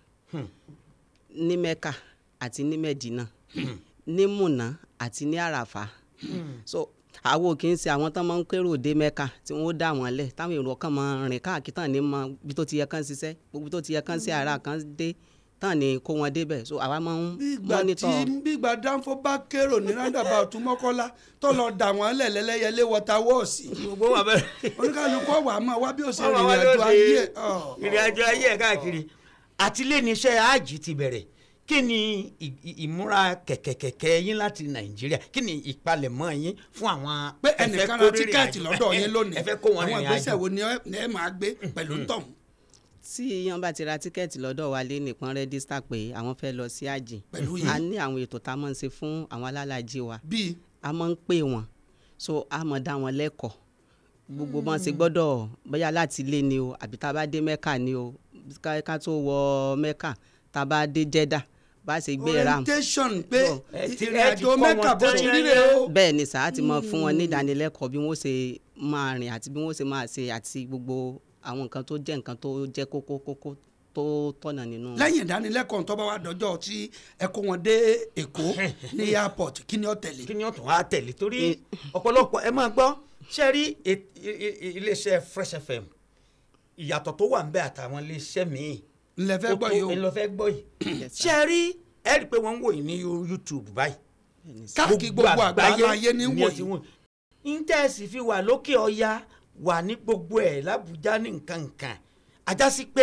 ní mẹ́kà àti ní mẹ́dínà ní múnà àti ní àràfà so àwọn ò kì í ṣe àwọn tán máa ń kérò dé mẹ́kà tí wọ́n ó dà wọ́n lẹ̀ táwọn èrò kan máa rìn káàkiri tán ní mọ ibi tó ti yẹ kán ṣiṣẹ́ gbogbo ibi tó ti yẹ kán sí ara kan dé tán ní kó wọn débẹ̀ so àwa máa ń bígbà tí mọ́nítọ̀ bígbà dánfó bá kérò ní roundabout mọ́kọ́lá tó lọ dà wọ́n lẹ̀ lẹ́lẹ́yẹlé wọ́ta wọ́ọ̀sì gbogbo wà bẹ́ẹ̀. oníkàlùkù ọ̀wà máa wá bí ó ṣe Wọ́n máa rìnrìn wá àjò lóde ayé ọ̀. ìrìn àjò ayé ẹ̀ káàkiri àti lẹ́ni iṣẹ́ àjì ti bẹ̀rẹ̀ kí ni ì- ì- ìmúra kẹ̀kẹ̀kẹ̀kẹ̀ yín láti nàìjíríà kí ni ìpalẹ̀mọ́ yín fún àwọn pé ẹ fẹ́ ẹnìkan kó ra rìnrìn tíkẹ́ẹ̀tì àjò- lọ́dọ̀ yín lónìí ẹ fẹ́ kó wọn àwọn rìnrìn ìgbésẹ̀ àjò wo ni ẹ ni ẹ máa gbé pẹ̀lú tọ̀hún tí yíyan bá ti ra tíkẹ́ẹ̀tì lọ́dọ̀ wa lé nìkan rẹ́dísítà pé àwọn fẹ́ lọ sí àjì Pẹ̀lú a yín. ní àwọn ètò tá a máa ń ṣe fún àwọn alálàájì wa bíi a máa ń pè wọ́n so a máa dá wọn lẹ́kọ̀ọ́ gbogbo bọ́n ṣe gbọ́dọ̀ bóyá láti ilé ni o àbí tá a bá dé mẹ́kà ni o ká ká tó wọ mẹ́kà tá a bá dé jẹ́dà bá a ṣe gbé ram orientation pé So, ẹ ti- ìrìn ẹ ti àjò kọ́ mẹ́kà wọn bó tán ti yẹn ríre yẹn. o bẹ́ẹ̀ ni sàá ti máa fún wọn ní ìdánilẹ́kọ̀ọ́ bí wọ́n ṣe máa rìn àti bí wọ́n ṣe máa ṣe àti gbogbo àwọn nǹkan tó jẹ́ nǹkan tó jẹ́ kókó kókó tó tọ̀nà nínú. lẹ́yìn ìdánilẹ́kọ̀ọ́ tó bá wà dọ́jọ́ tí ẹ kó wọn dé èkó ní airport kí ni ó tẹ̀lé kí ni ó tún wá tẹ̀lé torí ọ̀pọ̀lọpọ̀ ẹ máa gbọ́ ṣe rí e- i- i- iléeṣẹ́ fresh fm ìyàtọ̀ tó wà ń bẹ àtàwọn iléeṣẹ́ míì ńlẹ̀ fẹ́ gbọ́ yìí o ńlọ fẹ́ gbọ́ yìí Yes, sir. ṣe rí ẹ rí i pé wọ́n ń wò yín ní youtube báyìí káàkiri gbogbo àgbáyé ayé ní ni ẹ ti wòyí wò yín. íńtẹ́ẹ̀sì fi wà lókè ọya wà ní gbogbo ẹ̀ lábújá ní nǹkan nǹkan ajásí pé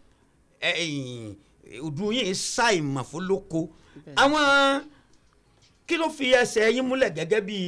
ẹ̀yìn, ọdún yìí ṣàìmọ̀ fún lóko àwọn kí ló fi ẹsẹ̀ yín múlẹ̀ gẹ́gẹ́ bí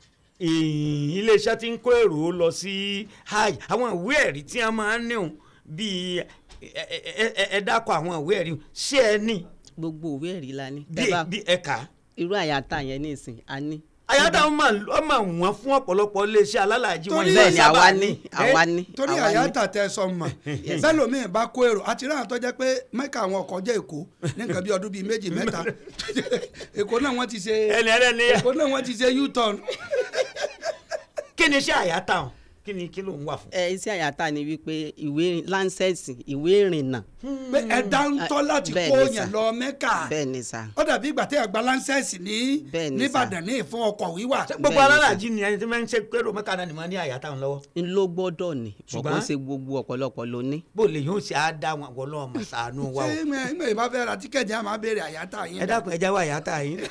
ìyìn, iléeṣẹ́ tí ń kó èrò lọ sí hajj àwọn ìwé ẹ̀rí tí wọ́n máa ń níhùn bíi ẹ- ẹ- ẹ- ẹ- ẹ dákọ̀ àwọn ìwé ẹ̀rí ṣé ẹ ní gbogbo òwe ẹ̀rí la ní. bí Tẹ́ bá- bí ẹ̀ka irú àyàtà yẹn ní ìsìn a ní. àyàtà ọmọ ọmọ wọn fún ọ̀pọ̀lọpọ̀ iléeṣẹ́ alálàájì wọn Torí- yìí bẹ́ẹ̀ ni sábà àwa ní àwa ní. torí àwa ní. àyàtà tẹ sọ mọ̀ bẹ́ẹ̀ lómi bá kó èrò àti ráhàn tó jẹ́ pé mẹ́kà àwọn ọkọ̀ jẹ́ èkó ní nǹkan bí ọdún bíi méjì mẹ́ta èkó náà wọ́n ti ṣe ẹni ẹlẹ́ni èkó náà wọ́n ti ṣe u-turn kí ni iṣẹ́ àyàtà wọn kí ni kí ló ń wà fún. ẹ iṣẹ́ àyàtà ni wípé ìwé láńsẹ̀sì ìwé ìrìnnà pé ẹ̀dá ń tọ́ láti bẹ́ẹ̀ kó ni yẹn sà. lọ mẹ́kà bẹ́ẹ̀ ni sà. ó dàbí ìgbà tí àgbà láńsẹ̀sì ní Bẹ́ẹ̀ ni sà. nìbàdàn ní ìfún ọkọ̀ wíwà ṣé gbogbo bẹ́ẹ̀ ni alálàájì ni ẹni tí wọ́n ń ṣe pérò mẹ́ka náà ni wọ́n ní àyàtà wọn lọ́wọ́ n ló gbọ́dọ̀ ní Ṣùgbọ́n- ṣùgbọ́n ṣe gbogbo ọ̀pọ̀lọpọ̀ ló ní. bó lè yóò ṣe á dá wọn wọlé ọmọ sànú wa o ṣé ìmọ̀ ìbá fẹ́ ra tíkẹ́ẹ̀tì àmọ́ béèrè àyàtà yín ẹ dákun ẹ já wá àyàtà yín.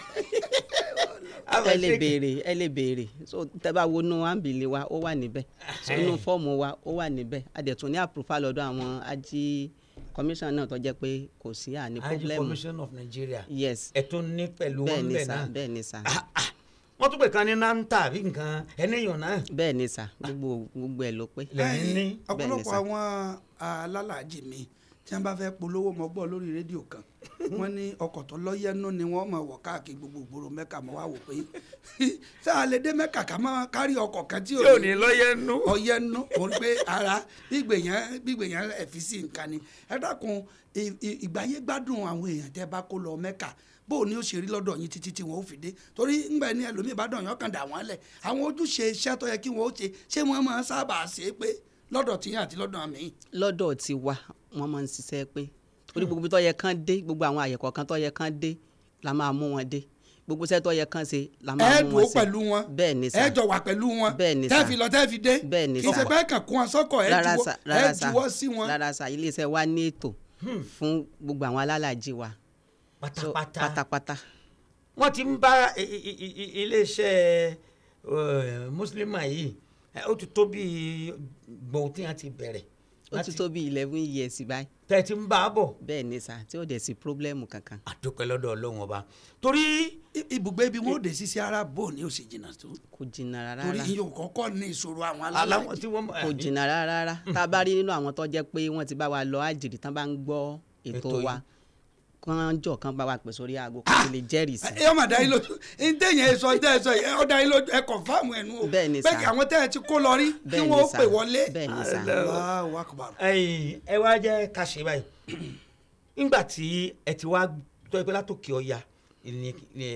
ẹ lè béèrè ẹ lè béèrè so tẹ bá wo inú ámbìlì wa ó wà níbẹ̀ so inú fọ́ọ̀mù wa ó wà níbẹ̀ a dẹ̀ tún ní àpòfà lọ́dọ̀ àwọn ají commission náà tó jẹ́ pé kò sí àní Hajj problem commission of Nigeria yes ẹ tún ní pẹ̀lú bẹ́ẹ̀ wọn ni bẹ́ẹ̀ sà náà bẹ́ẹ̀ ni sà Ah, ah. wọ́n tún pè kan ní nanta àbí nǹkan ẹnìyàn náà bẹ́ẹ̀ ni sà gbogbo gbogbo ẹ̀ ló pé lẹ́yìn ní. ọ̀pọ̀lọpọ̀ sà. àwọn alálàájì mi tí wọ́n bá fẹ́ polówó mọ́ gbọ́ lórí rédíò kan wọ́n ní ọkọ̀ tó lọ́yẹ́nú ni wọ́n mọ̀ wọ̀ káàkiri gbogbo ìgboro mẹ́ka mọ́ wá wò pé tá a lè dé mẹ́ka ká máa kárí ọkọ̀ kan tí tí ò ní lọ́yẹ̀ nú. ọyẹ́nú mo rí pé ara gbígbèyàn gbígbèyàn ẹ̀físì nǹkan ni ẹ dákun ì- ì- ìgbáyé gbádùn àwọn èèyàn tẹ́ bá kó lọ mẹ́ka bó o ní ó ṣe rí lọ́dọ̀ yín títí tí wọ́n ó fi dé torí ńgbà ní ẹlòmíì bá dàn yàn kàn dà wọ́n lẹ̀ àwọn ojúṣe iṣẹ́ tó yẹ kí wọ́n ó ṣe ṣé wọ́n máa ń sábà ṣe é pé lọ́dọ̀ tiyín àti lọ́dọ̀ àmì lọ́dọ̀ ti wa wọ́n máa ń ṣiṣẹ́ pé torí gbogbo ibi tó yẹ kán dé gbogbo àwọn àyẹ̀kọ̀ kan tó yẹ kán dé la máa mú wọn dé gbogbo iṣẹ́ tó yẹ kán ṣe la máa ẹ mú dùn ó wọn ṣe pẹ̀lú wọn bẹ́ẹ̀ ni sà ẹ jọ wà pẹ̀lú wọn Bẹ́ẹ̀ ni tẹ́ sà. fi lọ tẹ́ fi dé Bẹ́ẹ̀ ni kì í ṣe sà. pé kàn kún wọn sọ́kọ̀ ẹ rárá juwọ́ sà ẹ rárá sà juwọ́ sí wọn. rárá sà iléeṣẹ́ wa ní ètò fún gbogbo àwọn alálàájì wa So, pátápátá pátápátá wọ́n ti ń bá i- i- i- i- iléeṣẹ́ eh, mùsùlùmá yìí eh, ó ti tó bí gbọ̀n tí wọ́n ti bẹ̀rẹ̀ ó ti tó bí eleven years báyìí tẹ́ ẹ ti ń bá a bọ̀ bẹ́ẹ̀ ni sà tí ò dẹ̀ sí problem kankan. àdúpẹ́ lọ́dọ̀ ọlọ́run ọba torí I- ibùgbé ibi wọn ò dé sísí ara bò ní òsì jìnnà tó kò jìnnà rárá torí iye òkọ́kọ́ ní ìṣòro àwọn aláwọ̀ alálàájì tí wọ́n kò jìnnà rárá rárá tá a bá rí nínú àwọn tó jẹ́ pé wọ́n ti bá wa lọ àjèrè tán bá ń gbọ́ ètò Ètò wa kán jọ kán bá wa pè sórí aago kó sì lè jẹ́rìí sí. ẹ ọmọ dáyé lójú ntẹ̀yìn ẹ sọ ntẹ̀ ẹ sọ yẹ ọ dáyé lójú ẹ kọ̀nfàmù ẹ̀ nù o Bẹ́ẹ̀ ni sà. kí àwọn tẹ̀ ẹ ti kó lọ rí kí Bẹ́ẹ̀ ni wọ́n ó sà. pè wọlé. bẹ́ẹ̀ ni sà Allahu Akbar. ẹ̀yin ẹ wá jẹ́ ká ṣe báyìí nígbà tí ẹ ti wá tọ́ ẹ pé látòkè ọya ní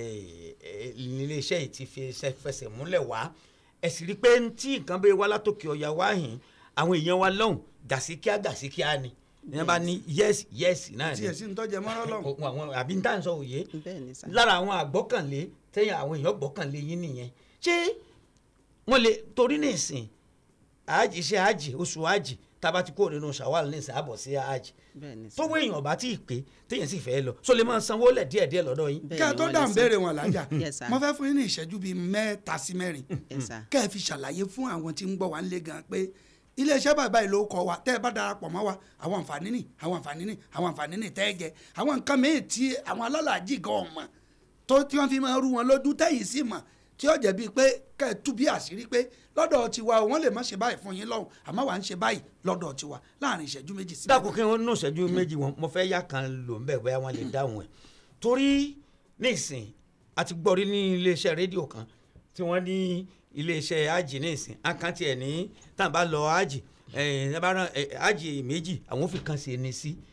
ilé iṣẹ́ yìí ti fi ṣe- fẹsẹ̀ múlẹ̀ wá ẹ sì rí i pé tí nǹkan bẹ́ẹ̀ wá látòkè ọya wá yìí àwọn èèyàn wa lọ́hùn gàsíkíá gàsíkíá ni ìyẹn bá ní yẹ́sì yẹ́sì náà tí ni ẹ sì ń tọ́jà mọ́rọ́ lọ́hùn. Kò- àwọn àbí ń tà ń sọ òye bẹ́ẹ̀ ni sà. lára àwọn àgbọ́kànlé tẹ́yìn àwọn èèyàn gbọ́kànlé yín nìyẹn ṣé wọ́n lè torí ní ìsìn àjì iṣẹ́ àjì oṣù àjì tába ti kó nínú ṣàwálì ní ìsìn àbọ̀ sí àjì bẹ́ẹ̀ ni sà. tówó èèyàn bá tí ì pé téèyàn sì fẹ́ lọ so lè máa sanwó lẹ̀ díẹ̀díẹ̀ lọ́dọ̀ yín. Bẹ́ẹ̀ kí a ni tó wọ́n lè dà ń san. béèrè wọn lájà Yes, sir. mo fẹ́ fún yín ní ìṣẹ́jú bíi mẹ́ta sí mẹ́rin Yes, sir. kẹ́ ẹ fi ṣàlàyé fún àwọn tí ń gbọ́ wa ń lé gan pé iléeṣẹ́ bàbá yìí ló kọ wa tẹ́ ẹ bá darapọ̀ mọ́ wa àwọn àǹfààní nì àwọn àǹfààní nì àwọn àǹfààní nì tẹ́ ẹ jẹ àwọn nǹkan mìíràn tí àwọn alálàájì gan ọmọ tó tí wọ́n fi máa rú wọn lójú tẹ́yìn sí mọ̀ tí ó jẹ́ bíi pé kẹ́ ẹ tú bí àṣírí pé lọ́dọ̀ tiwa o, wọ́n lè má ṣe báyìí fún yín lọ́hùn àmọ́ wà ń ṣe báyìí lọ́dọ̀ tiwa láàrin ìṣẹ́jú méjì sí dákun kí wọ́n nù ṣẹ́jú méjì wọn mo fẹ́ yá kan lò ń bẹ̀ bóyá wọ́n lè dáhùn ẹ̀ torí nísìn a ti gbọ́ rí ní iléeṣẹ́ rédíò kan tí wọ́n ní iléeṣẹ́ ájì nísìn àkáǹtì ẹ̀ ní tá à bá lọ ájì ẹ̀ ẹ̀ bá rán ẹ̀, ájì méjì àwọn fi kan ṣe ní sí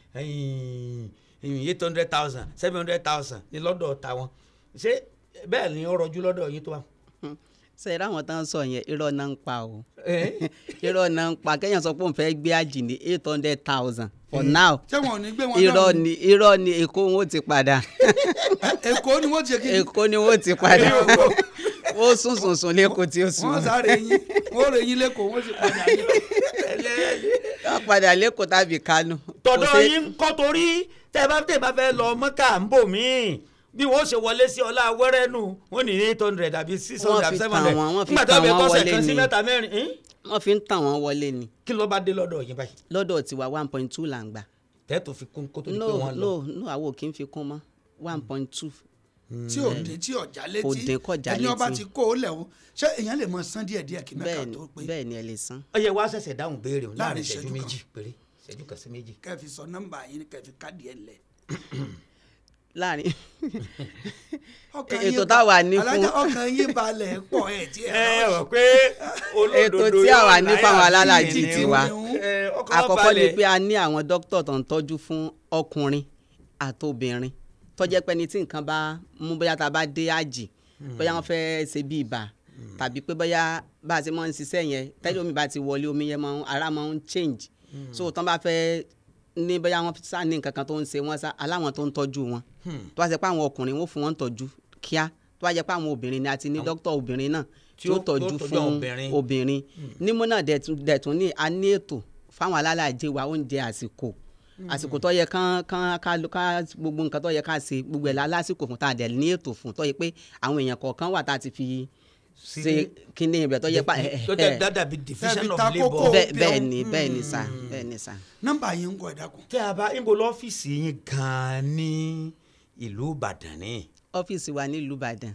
eight hundred thousand seven hundred thousand ní lọ́dọ̀ tàwọn ṣé bẹ́ẹ̀ ni ó rọjú lọ́dọ̀ yín tó wà. ṣe eré àwọn tán sọ yẹn irọ́ náà ń pa o Eh? irọ́ náà ń pa kéèyàn sọ pé òun fẹ́ gbé àjì ní eight hundred thousand for now ṣé wọn ò ní gbé wọn irọ́ lọ́rùn? ni irọ́ ni èkó wọn ó ti padà èkó ni wọ́n ti ṣe kí ni èkó ni wọ́n ó ti padà ó sùn sùn sùn lẹ́kọ̀ọ́ tí ó sùn wọ́n sáré yín wọ́n rè yín lẹ́kọ̀ọ́ wọ́n sì padà yín. wọ́n padà lẹ́kọ̀ọ́ tàbí kánú. Kò tọ̀dọ̀ sí- yín kọ́ torí tẹ́ ẹ bá tẹ́ ẹ bá fẹ́ lọ mọ́kà ń bò míì bí wọ́n ṣe wọlé sí ọlá wẹ́rẹ́ nù wọ́n ní eight hundred àbí six Wọ́n hundred fi àbí seven tàn hundred wọ́n, wọ́n fi nígbà tó tàn bẹ wọ́n kọ́sẹ̀ wọlé kan sí ni. mẹ́ta mẹ́rin ín? wọ́n fi ń tàn wọ́n wọlé ni kí ló bá dé lọ́dọ̀ yín báyìí lọ́dọ̀ tiwa one point two là ń gbà. tẹ́tù fi kún kó tó di pé no wọ́n lọ. no no àwọn ò kí ń fi kún mọ́ one point two. tí ò dín tí ọjà létí Kò dín kọjá ẹni ọba létí. ti kó o lẹ̀ o ṣé èèyàn lè mọ san díẹ̀ díẹ̀ kí mẹ́ka bẹ́ẹ̀ ni tó pé bẹ́ẹ̀ ni ẹ lè san. ó yẹ wá ṣẹ̀ṣẹ̀ dáhùn béèrè o láàrin Láàrin ìṣẹ́jú ìṣẹ́jú méjì péré ìṣẹ́jú kan sí méjì. kẹ́ ẹ fi sọ nọ́mbà yín kẹ́ ẹ fi káàdì ẹ̀ lẹ̀. láàrin Ọkàn ètò yín tá a wà ba- ní fún alájà ọkàn yín balẹ̀ pọ̀ ẹ̀ tí ẹ ẹ rọ rọ pé ètò tí a wà ní fáwọn alálàájì tiwa àkọ́kọ́ ni pé a ní àwọn dókítà tó ń tọ́jú fún ọkùnrin àtobìnrin tó jẹ́ pé ẹni tí nǹkan bá mú bóyá tá a bá dé àjì bóyá wọ́n fẹ́ ṣe bí ibà tàbí pé bóyá bá a ṣe máa ń ṣiṣẹ́ yẹn tẹ́lẹ̀ omi bá ti wọlé omi yẹn máa ń ara máa ń change so tán bá fẹ́ ní bóyá wọ́n sá ní nǹkan kan tó ń ṣe wọ́n sá aláwọn tó ń tọ́jú wọn tó bá ṣe pé àwọn ọkùnrin wọ́n fún wọn tọ́jú kíá tó bá jẹ́ pé àwọn obìnrin ni a ti ní dókítà obìnrin náà tí Tí ó- ó tọ́jú tó tọ́jú fún obìnrin. obìnrin nímú náà dẹ̀tún dẹ̀tún ní a ní ètò fáwọn alálàájẹ wa oúnjẹ àsìkò àsìkò tó yẹ kán kán ká ká gbogbo nǹkan tó yẹ ká ṣe gbogbo ẹ̀ la lásìkò fún tá a dẹ̀ ní ètò fún tó yẹ pé àwọn èèyàn kọ̀ọ̀kan wà tá a ti fi ṣe kíní ibẹ̀ tó yẹ pa tó jẹ́ dáadáa bíi division Tẹ́bi of ta labour. kókó. bẹ́ẹ̀ bẹ́ẹ̀ ni bẹ́ẹ̀ ni sà bẹ́ẹ̀ ni sà. nọ́mbà yín ń kọ ìdákun. tẹ́ a bá níbo lọ́fíìsì yín gan-an ní ìlú ìbàdàn ni. ọ́fíìsì wa nílùú ìbàdàn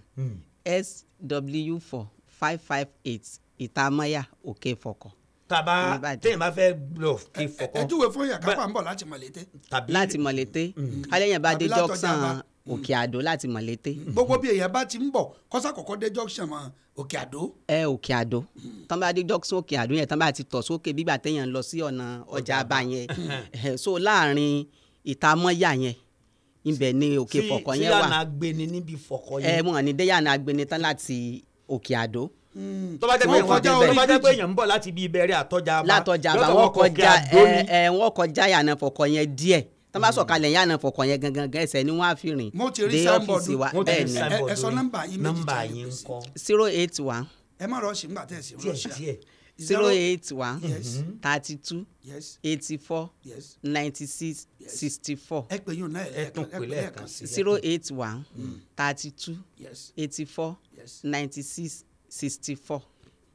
sw four five five eight ìtàmọ́yà òkè fọkọ̀ tàbá Ìbàdàn. téèyàn bá fẹ́ lọ kí ẹ fọkàn júwe fún yàrá kápá ń bọ̀ láti mọ̀lété. tàbí láti mọ̀lété alẹ́yìn bá dé Tàbí látọjà junction bá. òkè àdó láti mọ̀lété gbogbo bí èèyàn bá ti ń bọ̀ kọ́sà kọ̀kọ́ dé junction mọ́ òkè àdó. ẹ òkè àdó tán bá dé junction òkè àdó yẹn tán bá ti tọ̀ sókè bígbà téèyàn lọ sí ọ̀nà ọjà àbá yẹn Eh, so láàrin ìtàmọ́yà yẹn ibẹ̀ ni òkè tí- fọkọ̀ tí yẹn wà yàrá agbeni níbi fọkọ ẹ yẹn. mọ̀ ní déyàna agbeni tán láti òkè àdó tó bá jẹ́ pé Wọ́n èèyàn kọjá tó orí bá jẹ́ pé bíríjì. èèyàn ń bọ̀ láti ibi ìbẹ̀rẹ̀ àtọ́jà àbá látọjà àbá lọ́dọ̀ wọn wọkọ̀ kọjá Òkè Àdó ẹ ni. ẹ wọn kọjá yànà fọkọ̀ yẹn díẹ̀ tán bá sọ̀kalẹ̀ yànà fọkọ̀ yẹn gangan gan ẹsẹ̀ ni wọ́n á fi rìn Mo ti rí dé signboard. ọ́fíìsì wa Wọ́n ti bẹ́ẹ̀ rí ni signboard ẹ sọ lórí. nọ́mbà yín méjì nọ́mbà tí a lè yín ń pèsè. kọ́ zero eight one ẹ má rọ̀ọ̀ṣì nígbà tẹ̀ sí díẹ̀ rọ̀ọ̀ṣì. díẹ̀ zero eight one Yes. thirty two yes eighty four yes ninety six sixty four ẹ pè yín náà ẹ tún pè lẹ́ẹ̀kan sí i. zero eight one thirty two yes eighty four yes ninety six sixty four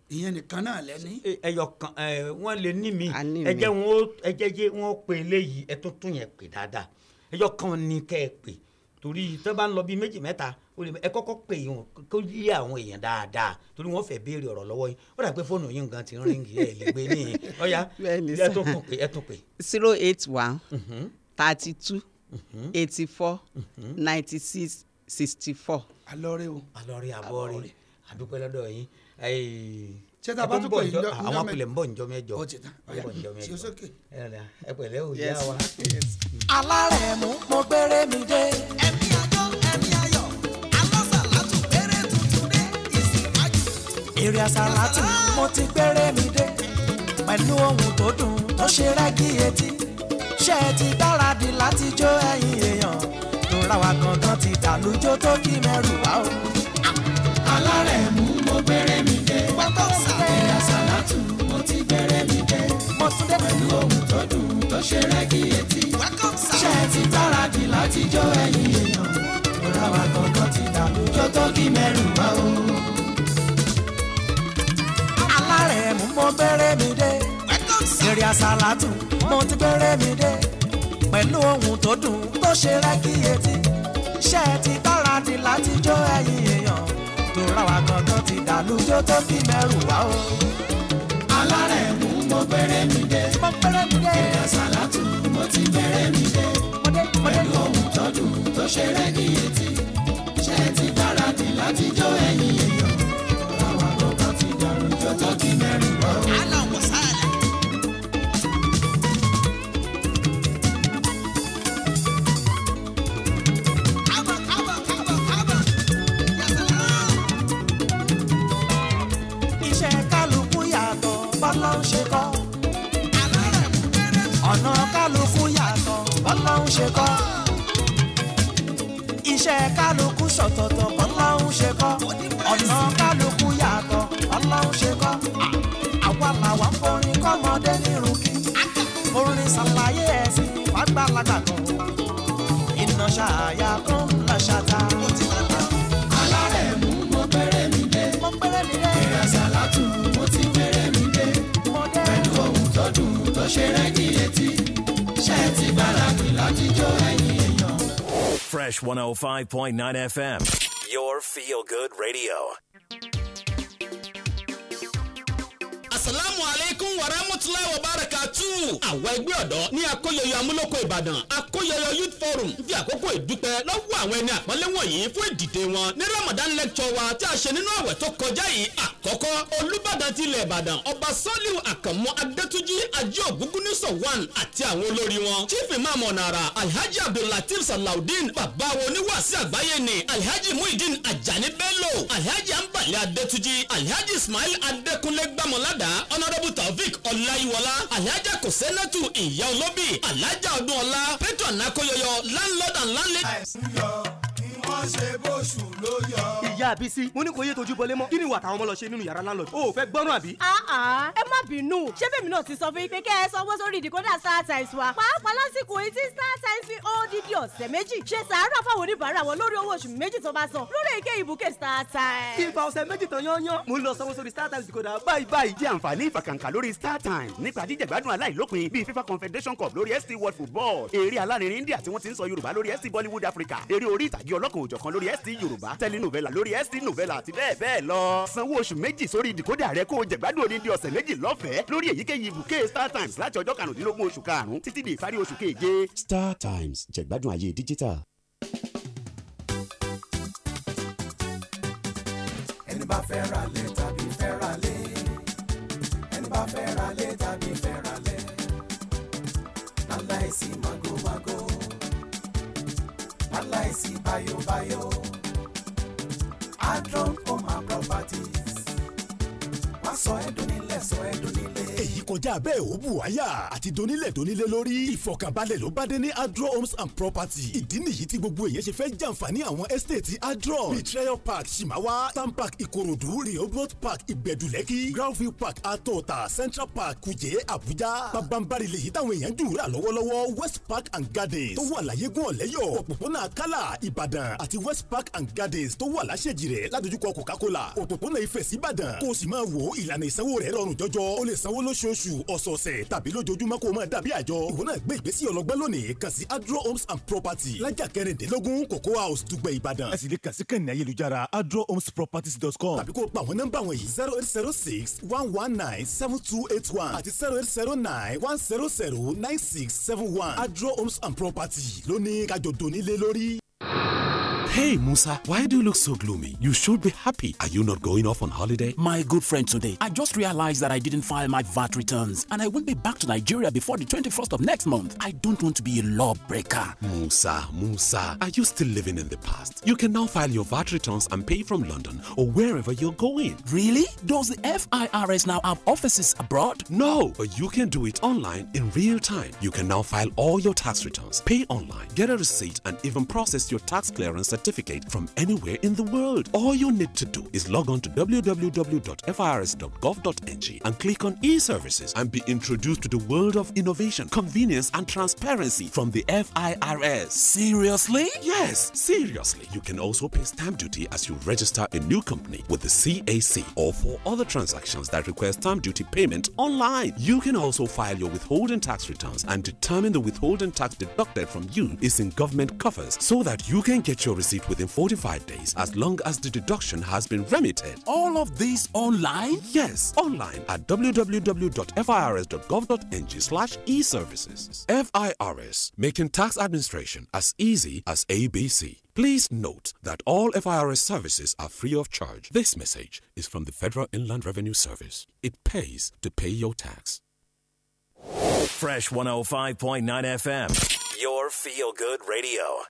ìyẹn nìkan náà lẹ́ni. ẹyọ kan ẹ wọn lè ní mi A ní ẹ mi. jẹ́ wọn ó ẹ jẹ́ jẹ́ wọn ó pe eléyìí ẹ tó tún yẹn pè dáadáa ẹyọ kan ní kẹ́ ẹ pè torí tó bá ń lọ bíi méjì mẹ́ta ó lè ẹ kọ́kọ́ pè wọn kó yí àwọn èèyàn dáadáa torí wọ́n fẹ́ béèrè ọ̀rọ̀ lọ́wọ́ yín ó dà pé fóònù yín nǹkan ti ń ríngì ẹ lè gbé ní ọ̀ya Bẹ́ẹ̀ni ẹ sà. tún tún pè ẹ tún pè. zero eight one thirty two eighty four ninety six sixty four. alọ́rẹ́ o. alọ́rí àbọ̀rí àdúpẹ́ lọ́dọ̀ yín Ṣé tá a bá ẹ tún bọ̀ pè njọ́- njọ́- njọ́ àwọn mẹ́- apilẹ̀ ń bọ̀ njọ́ mẹ́jọ Ó ti tán. Wọ́n bọ̀ njọ́ Ṣé mẹ́jọ. sókè. ẹ rẹ̀, ẹ pẹ̀lẹ́ ò yá Yes. wa. alárẹ̀mú mo gbére mi dé. ẹ̀mí ayọ̀ ẹ̀mí ayọ̀ alásàlátù gbére tuntun dé ìsìnkájú. èrè àsàlátù mo ti gbére mi dé. pẹ̀lú ohun tó dùn tó ṣe rẹ́gí etí. ṣé ẹ ti gbáradì láti jó ẹ̀yin èèyàn. lóra wa gangan ti dàlújó tó kí mẹ́rù wá o. alárẹ̀mú mo gbére mi dé. èrè àsàlátù mo ti gbére mi dé. mo tún dé pẹ̀lú ohun tó dùn tó ṣe rẹ́gí etí. ṣé ẹ ti gbáradì láti jó ẹ̀yin èèyàn. lóra wa gangan ti dàlújó tó kí mẹ́rù wá o alárẹ̀mú mo gbére mi dé. èrè àsálàtù mo ti gbére mi dé. pẹ̀lú ohun tó dùn tó ṣe rẹ́gí etí. ṣé ẹ ti gbáradì láti jó ẹ̀yin èèyàn. tó ra wa gangan ti dàlújó tó fi mẹ́rù wá o. alárẹ̀mú mo gbére mi dé. mo gbére mi dé. èrè àsálàtù mo ti gbére mi dé. mo dé mo dé. pẹ̀lú ohun tó dùn tó ṣe rẹ́gí etí. ṣé ẹ ti gbáradì láti jó ẹ̀yin èèyàn. tó ra wa gangan ti dàlújó tó fi mẹ́rù wá o. aláwọ̀ sáàlẹ̀. iṣẹ́ kálukú yàtọ̀ bọ́lá ń ṣe kọ́. ọ̀nà kálukú yàtọ̀ bọ́lá ń ṣe kọ́. iṣẹ́ kálukú ṣọ̀tọ̀tọ̀ bọ́lá ń ṣe kọ́. ọ̀nà kálukú yàtọ̀ bọ́lá ń ṣe kọ́. àwa làwa ń forin kọ́mọdé nírun kí. orin ṣàlàyé ẹ̀sìn fàgbàlagbà kan. iná ṣàyà kan ń lọ ṣàtà. alárẹ̀mú mo gbére mi dé. mo gbére mi dé. ìrẹsàlátù mo ti gbére mi dé. mo dé. pẹ̀lú ohun tó dùn tó ṣe rẹ́gí etí. ṣé ẹ ti gbáradì láti jó ẹ̀yin èèyàn. Fresh 105.9 FM, your feel good radio. asalaamu aleykum wa rahmatulahi wa barakatu. àwọn ẹgbẹ́ ọ̀dọ́ ní akóyọyọ amúlòkọ ìbàdàn akóyọyọ youth forum fi àkókò ìdúpẹ́ lọ́wọ́ àwọn ẹni àpọ́nlé wọ̀nyí fún ìdìde wọn ní ramadan lecture wa tí a ṣe nínú àwẹ̀ tó kọjá yìí àkọ́kọ́ olùbàdàn ti ilẹ̀ ìbàdàn ọba sọ́líù àkànmú adétúnjì ajé ògúngúnnísọ̀ one àti àwọn olórí wọn chief imam ọ̀nàrà alhaji abdullateef salaudeen bàbá wo oníwàásí àgbáyé ni alhaji muhyiddin ajani bello alhaji anbali adétúnjì alhaji ismail adékúnlé gbàmọ́ládà honourable taofik ọláyíwọlá alhaja kòsẹ́nẹ́tù ìyá olóbì alhaja ọdúnọlá petro nakoyoyo landlord and landlady. wọ́n ṣe bóṣù ló yọ. ìyá àbísí mo ní kò yé tojú bọlé mọ́ kí ni ìwà táwọn ọmọ lọ ṣe nínú yàrá landlord o ò fẹ́ gbọ́ràn àbí. àá ẹ má bínú ṣé bèmi náà ti sọ fún yín pé kẹ́ ẹ sanwó sórí ìdìkọ́dà star times wa pàápàá lásìkò yìí tí star times fi odidi ọ̀sẹ̀ méjì ṣe sàárà fáwọn oníbàárà wọn lórí owó oṣù méjì tó bá san lórí èké ìbùkẹ́ star times. kí n fa ọ̀sẹ̀ méjì tán yányán mo ń lọ sanwó sórí star times decoder báyìí báyìí. jẹ́ àǹfààní ìfàkàǹkà lórí star times nípa jíjẹ̀gbádùn aláìlópin bíi fifa confederation cup lórí st world football eré alárinrin india tí wọ́n ti ń sọ yorùbá lórí st bollywood africa eré orí ìtàgé ọlọ́kan òjọ̀kan lórí st yorùbá telenovela lórí st novela àti bẹ́ẹ̀ bẹ́ẹ̀ lọ. sanwó oṣù méjì sórí ìdìkódà rẹ kó o jẹ̀gbádùn odindi ọ̀sẹ̀ méjì lọ́fẹ̀ẹ́ lórí èyíkéyìí ibùké star times láti ọjọ́ karùndínlógún oṣù karùn-ún títí di ìparí oṣù keje. star times jẹ̀gbádùn ayé digital. ẹni bá fẹ́ ra lẹ̀ tàbí fẹ́ ra lé ẹni bá fẹ́ ra lé tàbí fẹ́ ra lẹ̀ láláìsí magomago láláìsí bayobayo adron home and properties wọ́n sọ ẹ́ dún nílẹ̀ sọ ẹ́ dún nílé. èyí kọjá bẹ́ẹ̀ ó bù wáyà àti donílẹ̀ donílẹ̀ lórí ìfọkànbalẹ̀ ló bá dé ní adro homes and property ìdí nìyí tí gbogbo èèyàn ṣe fẹ́ jàǹfààní àwọn estate adro bíi treasure park shimawa town park ìkòròdú rehoboth park ìgbẹ̀dùlẹ́kì groundview park atọ́ta central park kùjẹ́ àbújá pabambari lèyí táwọn èèyàn dùn rà lọ́wọ́lọ́wọ́ west park and gardens tó wà láyégún ọ̀lẹ́yọ̀ òpópónà akálà ìbàdàn àti west park and gardens tó wà láṣẹ̀jì rẹ̀ ládojúkọ coca-cola òpópónà ifẹ̀ síbàdàn kó o sì máa wo ìlànà ìsanwó rẹ̀ rọrùn jọjọ o lè sanwó lóṣooṣù ọ̀sọ̀ọ̀sẹ̀ tàbí lójoojúmọ́ kó o máa dàbí àjọ ìwọ náà gbé ìgbésí ọlọ́gbọ́n lónìí kàn sí adro homes and property lájà kẹrìndínlógún cocoa house dùgbẹ̀ ìbàdàn. ẹ sì lè kàn sí kàn ní ayélujára adrohomesproperties.com tàbí kó o pa àwọn nọ́mbà wọ̀nyí zero eight zero six one one nine seven two eight one àti zero eight zero nine one zero zero nine six seven one adro homes and property lóní kájọ donílé lórí. Hey Musa, why do you look so gloomy? You should be happy. Are you not going off on holiday? My good friend today, I just realized that I didn't file my VAT returns and I won't be back to Nigeria before the 21st of next month. I don't want to be a lawbreaker. Musa, Musa, are you still living in the past? You can now file your VAT returns and pay from London or wherever you're going. Really? Does the FIRS now have offices abroad? No, but you can do it online in real time. You can now file all your tax returns, pay online, get a receipt, and even process your tax clearance certificate from anywhere in the world. All you need to do is log on to www.firs.gov.ng and click on e-services and be introduced to the world of innovation, convenience, and transparency from the FIRS. Seriously? Yes, seriously. You can also pay stamp duty as you register a new company with the CAC or for other transactions that require stamp duty payment online. You can also file your withholding tax returns and determine the withholding tax deducted from you is in government coffers so that you can get your receipt within 45 days as long as the deduction has been remitted. All of this online? Yes, online at www.firs.gov.ng slash e-services. FIRS, making tax administration as easy as ABC. Please note that all FIRS services are free of charge. This message is from the Federal Inland Revenue Service. It pays to pay your tax. Fresh 105.9 FM, your feel good radio.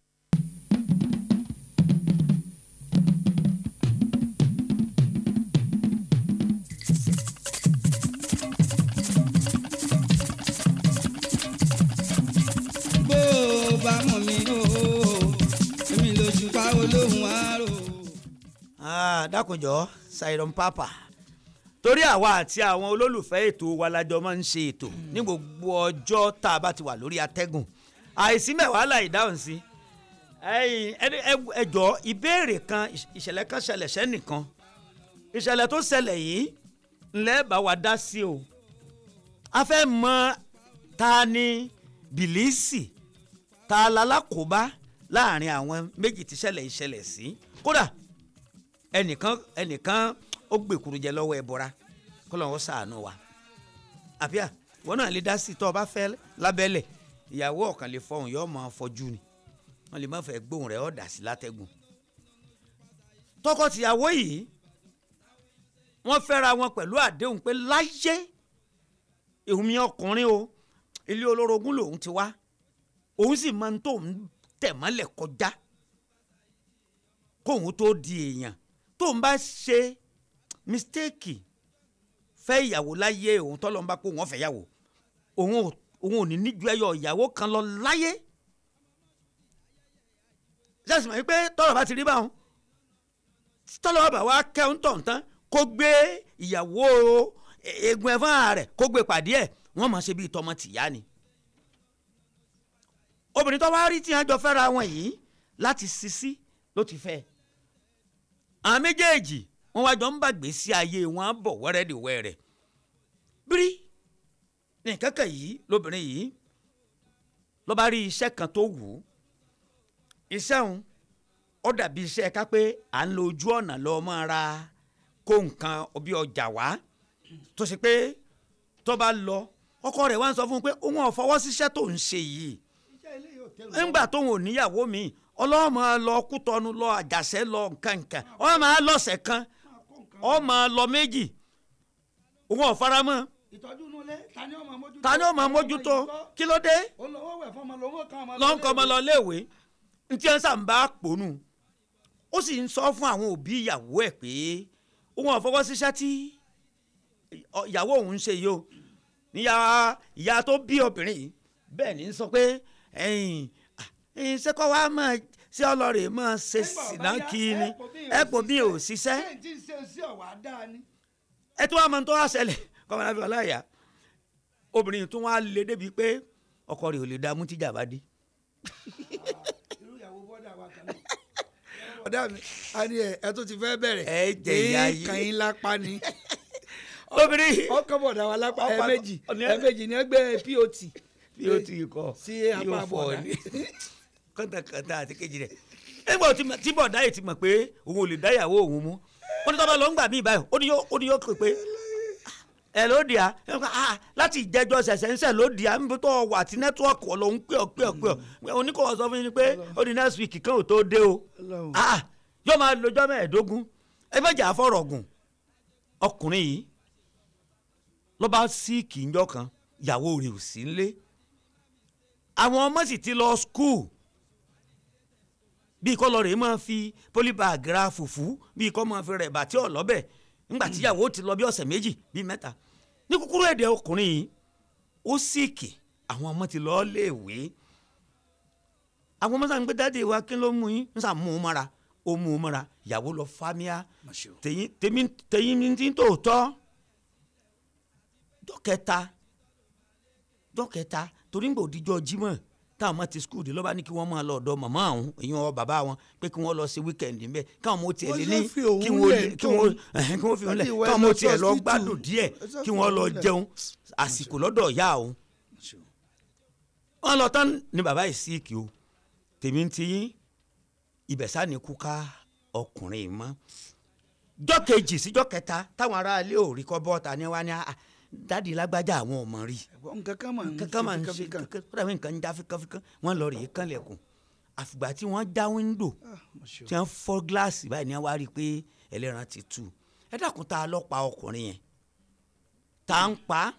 bó o bá mọ̀ mí o èmi lójú pa olóhùn àárò. Ah, dákunjọ Siron Papa torí àwa àti àwọn olólùfẹ́ ètò wa lájọ máa ń ṣe ètò ní gbogbo ọjọ́ tá a bá ti wà lórí atẹ́gùn àìsí mẹ́wàá láì dáhùn sí ẹ̀yin, ẹ- ẹ- ẹ jọ̀ọ́ ìbéèrè kan ìṣ- ìṣẹ̀lẹ̀ kan ṣẹlẹ̀ sẹ́nìkan ìṣẹ̀lẹ̀ tó ṣẹlẹ̀ yìí ńlẹ́ bá wa dá sí o a fẹ́ mọ ta ni bìlísì ta lalákòóbá láàrin àwọn méjì tí ṣẹlẹ̀ ìṣẹ̀lẹ̀ sí kódà ẹnìkan ẹnìkan ó gbèkúrú jẹ lọ́wọ́ ẹ bọ́ra kó lọ́wọ́ sàánú wa àbíà wọn náà lè dá sí tọ́ ọ bá fẹ́ lábẹ́lẹ̀ ìyàwó ọ̀kan lè fọhùn yóò máa fọjú ni wọn lè má fẹ́ gbóhùn rẹ̀ ọ́ dà sí látẹ́gùn tọkọ-tìyàwó yìí wọ́n fẹ́ra wọn pẹ̀lú àdéhùn pé láyé èmi ọkùnrin o ilé olórogún lòun ti wá òun sì máa ń tó ń tẹ̀ mọ́lẹ̀ kọjá kóun tó di èèyàn tóun bá ṣe mistake fẹ́ ìyàwó láyé òun tọ́lọ́ ń bá pé wọ́n fẹ́ yàwó òun ò òun ò ní níjú ẹyọ ìyàwó kan lọ láyé ṣáàṣì mọ̀ pé tọ́lọ̀ bá ti rí báwọn tọ́lọ̀ bá wá kẹ́hún tọ̀ǹtán kó gbé ìyàwó egun ẹ̀fọn rẹ̀ kó gbé pàdé ẹ̀ wọ́n mọ̀ ṣe bíi tọmọ tìyá ni obìnrin tó wá rí tí wọ́n jọ fẹ́ra wọn yìí láti sisi ló ti fẹ́ àwọn méjèèjì wọ́n wá jọ ń bàgbé sí ayé wọn á bọ̀ wẹ́rẹ́dìwẹ́rẹ́ bírí ní kankan yìí lóbìnrin yìí ló bá rí iṣẹ́ kan tó wù ú iṣẹ́ òun ó dàbí iṣẹ́ ká pé à ń lo ojú ọ̀nà lọ mọ́ ra kó nǹkan bí ọjà wá tó ṣe pé tó bá lọ ọkọ rẹ̀ wá ń sọ fún un pé òun ò fọwọ́ síṣẹ́ tó ń ṣe yìí ńgbà tóun ò níyàwó mi ọlọ́mọ lọ kútọ́nu lọ àjàṣẹ́ lọ nkankan ọ máa lọ́sẹ̀ kan ọ máa lọ méjì òun ò fara mọ́ ìtọ́jú inú ilé ta ni ó máa mójútó. ta ni ó máa mójútó kí ló dé olówó wẹ̀ fún ọmọ lówó kan ọmọ lọ́n kọ́ ọmọ lọ léèwé ntí ẹ̀ ń sàǹbá pònú ó sì ń sọ fún àwọn òbí ìyàwó ẹ̀ pé òun ò fọwọ́ síṣẹ́ tí ìyàwó òun ń ṣe yìí o níyà ìyá tó bí obìnrin yìí bẹ́ẹ̀ ni ń sọ pé ẹ̀yìn ẹ̀yìn sẹ́kọ̀ wa máa ṣé ọlọ́rẹ̀ máa ṣe sìnà kí ni ẹ kò bí ò ṣiṣẹ́ ṣé tí ń ṣe sí ọ̀wá dáa ni. ẹ tó wá mọ tó wá ṣẹlẹ̀ kọ́mọdé fi ọláyà obìnrin tó wá lé débi pé ọkọ rẹ̀ ò lè dá mú tíjà bá dé. irú ìyàwó bọ́dà wa kan náà. ọ̀dà mi a ní ẹ ẹ tó ti fẹ́ bẹ̀rẹ̀. ẹ jẹ ìyá yìí. kàn yín lápá ni. obìnrin. ọkọ bọ̀dà wa lápá Ọ̀pá- ẹ̀ẹ̀mejì ọ̀ní- ẹ̀ẹ̀mejì ni ẹ gbé pot. pot kọ sí apá bọ̀dà. kọ́ńtàkọ́ńtà àti kejì rẹ̀ nígbà tí tí bọ̀dá yìí ti mọ̀ pé òun ò lè dá ìyàwó òun mú ó ní tọ́ba lọ ń gbà mí báyìí ó ní yóò ó ní yóò pè pé ẹ ló dì á ẹ kọ́, ah, láti ìjẹjọ ṣẹ̀ṣẹ̀ ń ṣẹ̀ ló dì á níbi tó wà tí nẹ́tíwọ́ọ̀kì ọ̀lọ́ ń pè ọ́ pè ọ́ pè ọ́ oníkọ̀ọ́ sọ fún yín pé ó di next week kan ò tó dé o Ah, yóò máa lọ́jọ́ mẹ́ẹ̀ẹ́dógún ẹ fẹ́ jà fọ̀rọ̀ gùn ọkùnrin yìí ló bá síìkì ńjọ́ kan ìyàwó rẹ̀ ò sí nílé àwọn ọmọ sì ti lọ skul bí kọ́ lọ rèé máa fi polybag ra fùfú bí kọ́ máa fi rẹ̀ bàtí ọ̀lọ́bẹ̀ ńgbà tíyàwó ti lọ bí ọ̀sẹ̀ méjì bí mẹ́ta ní kúkúrú èdè ọkùnrin yìí ó síìkì àwọn ọmọ ti lọ léèwé àwọn ọmọ sàn ń gbé dáàdi wa kí ló mú yín ń sàn mú un mọ́ra ó mú un mọ́ra ìyàwó lọ fámíà tèyí tèmi tèyí mi ti ń tòótọ́ jọ́kẹta jọ́kẹta torí ń gbòdìjọ́ jímọ̀ táwọn ọmọ ti skul dé lọ́ba ní kí wọ́n máa lọ ọ̀dọ̀ màmá àwọn èyí wọn bàbá wọn pé kí wọ́n lọ sí wíkẹ̀ndì ńbẹ káwọn ọmọ tiẹ̀ lé ní Wọ́n ṣe fi òun kí wọ́n lẹ̀ lè- kí wọ́n ẹ̀hẹ́n, kí wọ́n fi òun lẹ̀ Láti ìwẹ̀ káwọn ọmọ lọ tiẹ̀ lọ hospital. gbádùn díẹ̀ Ẹ sọ kí fún wọ́n lọ òun lẹ̀. jẹun àsìkò lọ́dọ̀ ìyá òun. wọ́n lọ tán ni bàbá yìí síìkì o tèmi ń tiyín ibẹ̀sà ni kú ká ọkùnrin yìí mọ́ jọ́ kejì síjọ́ kẹta táwọn aráalé ò rí kọ́ bọ́ta ni wọ́n á ní "Ah, dádì lágbájá àwọn ò mọ̀ rí nǹkan kan máa ń kankan máa ń ṣe ṣe fíkàfíkà. kankan ó dàbí nǹkan ń já fíkanfíkan wọ́n lọ rèé kànlẹ̀kùn àfìgbà tí wọ́n já wíńdò tí wọ́n fọ́ gíláàsì báyìí ni wọ́n wá rí i pé ẹlẹ́ran ti tú ẹ dákun tá a lọ pa ọkùnrin yẹn tá a ń pa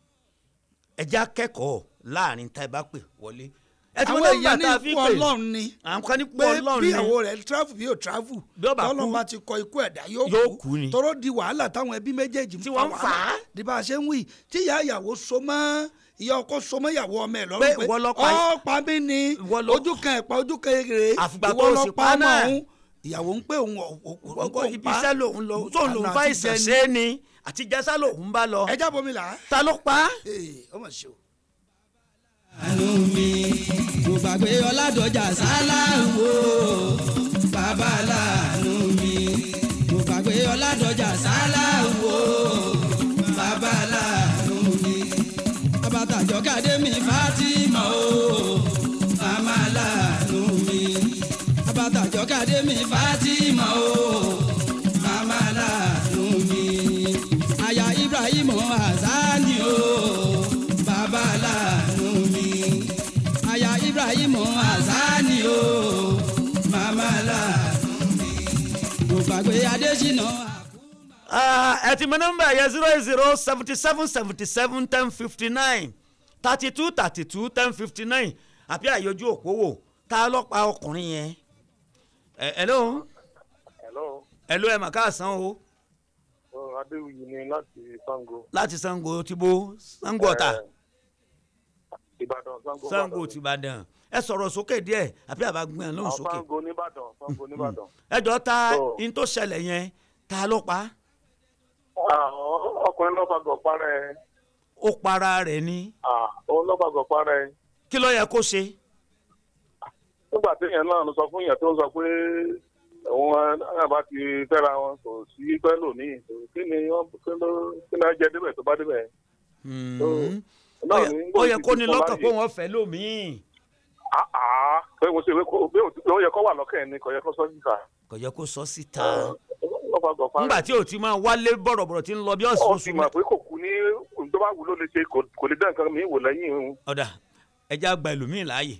ẹja kẹ́kọ̀ọ́ láàrin tá ẹ bá pè wọlé ẹ ti àwọn wọ́n nígbà èèyàn ní tá a fi ikú pè ọlọ́run ni àwọn kan ní ikú pé ọlọ́run bí ni ìyàwó rẹ̀ travel bí yóò travel Bí ó bá kú, tọ́lọ́n bá ti kọ ikú ẹ̀dá yóò yóò kú ni. tọ́rọ́ di wàhálà táwọn ẹbí méjèèjì Tí wọ́n ń fà á. di bá a ṣe ń wí tí ìyá ìyàwó so mọ́ ìyá ọkọ so mọ́ ìyàwó ọmọ ẹ̀ Pé lọ́rùn pé ìwọ ló pa- ọ pa mí ni ojú kan ẹ̀pá ojú kan èrè Àfìgbà ìwọ tó ló sì pa pa ọmọ náà. ọ̀hún ìyàwó ń pè òun ọkọ ibi iṣẹ́ lòun lọ sóun lòun fa ìsàn ṣe é ni àti jẹ́sà lòun bá lọ. ẹ jábọ̀ mi là á. ta ló pa á. ọmọ ṣe o. àánú mi kò gbàgbé ọládọjà sáláwo bàbá láàánú mi kò gbàgbé ọládọjà sáláwo bàbá láàánú mi abatàjọ kàdé mi fátímà o màmá láàánú mi abatàjọ kàdé mi fátímà o màmá láàánú mi aya ibrahim azani o bàbá láàánú mi aya ibrahim azani o màmá láàánú mi kò gbàgbé adésínà. Ah, ẹ ti mọ nọmba yẹn zero eight zero seventy seven seventy seven ten fifty nine thirty two thirty two ten fifty nine àbí àyọjú òpówó ta ló pa ọkùnrin yẹn. ẹ hello hello hello ẹ mà káàsán o ọ adéwìyí ni láti sango. láti sango ti bo sango ọ̀tà ìbàdàn sango sango ti ìbàdàn ẹ sọ̀rọ̀ sókè díẹ̀ àbí àbá gbọ́n ẹ̀ lóhùn àwọn sókè. sango nìbàdàn sango nìbàdàn. ẹ jọ ta Oh. in tó ṣẹlẹ̀ yẹn ta ló pa á? àwọn ọkùnrin lọ́fàgọ̀ parẹ́ ó para rẹ̀ ni òun lọ́fàgọ̀ parẹ́ kí ló yẹ kó ṣe. nígbà téèyàn náà ló sọ fún yẹn tó ń sọ pé òun náà bá ti fẹ́ra wọn kò sí pẹ́ lónìí kí ni wọ́n kí ló kí ni wọ́n jẹ débẹ̀ tó bá débẹ̀. Hmm. náà Ó yẹ- ní ó yẹ gbòòsì kó ti ní fún lọ́kàn láàyè. pé wọ́n fẹ́ lómìn. àá pé mo ṣe pé kó bí ó yẹ kó wà lọ́kàn ẹ̀ ni kò yẹ kó sọ síta. kò yẹ kó sọ síta. lọ́fàgọ̀ parẹ́. nígbà tí o ti máa wálé bọ̀rọ̀bọ̀rọ̀ tí ń lọ bí ọ̀sùn ó oṣù ti mọ̀ pé kò kú ní ohun tó bá wù ló lè ṣe kò kò lè dá nǹkan mi wò lẹ́yìn òun. ọ̀dà ẹja gba ẹlòmíì láàyè.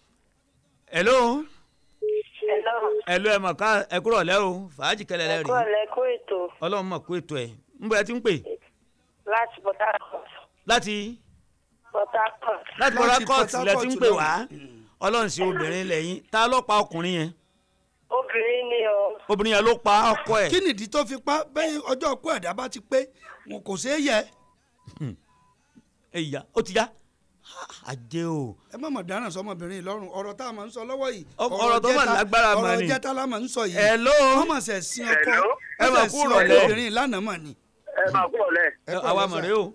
hello Hello. hello ẹ mọ̀ ká ẹ kúrọ̀ lẹ́ o fàájì kẹlẹ̀ lẹ́ rí Ẹ̀kọ́ ẹ̀lẹ́kọ́ ètò ọlọ́run mọ̀ kó ètò ẹ̀ ń bọ̀ ẹ ti ń pè láti Port Harcourt. láti Port Harcourt. láti Port Harcourt lẹ ti ń pè wá ọlọ́run sí obìnrin lẹ́yìn ta ló pa ọkùnrin yẹn Obìnrin ni o. obìnrin yẹn ló pa ọkọ ẹ̀ kí nìdí tó fi pa bẹ́ẹ̀ ọjọ́ ọkọ ẹ̀dá bá ti pé wọn kò ṣeé yẹ. ẹ̀yà ó ti yá àjẹ́ o. ẹ má mọ̀ dáná sọmọbìnrin yìí lọ́rùn ọ̀rọ̀ tá a máa ń sọ lọ́wọ́ yìí. ọ̀rọ̀ tó mà jẹ́ta- lágbára mà ọ̀rọ̀ ni. jẹ́ta la máa ń sọ yìí. Hello? wọ́n mọ̀ sẹ̀ sin ọkọ Hello? Ẹ wọ́n mà sẹ̀ kú sin rọ̀lẹ́. ọkùnrin lánàá mà ni. ẹ máa kúrò lẹ. àwa mọ̀ rẹ o.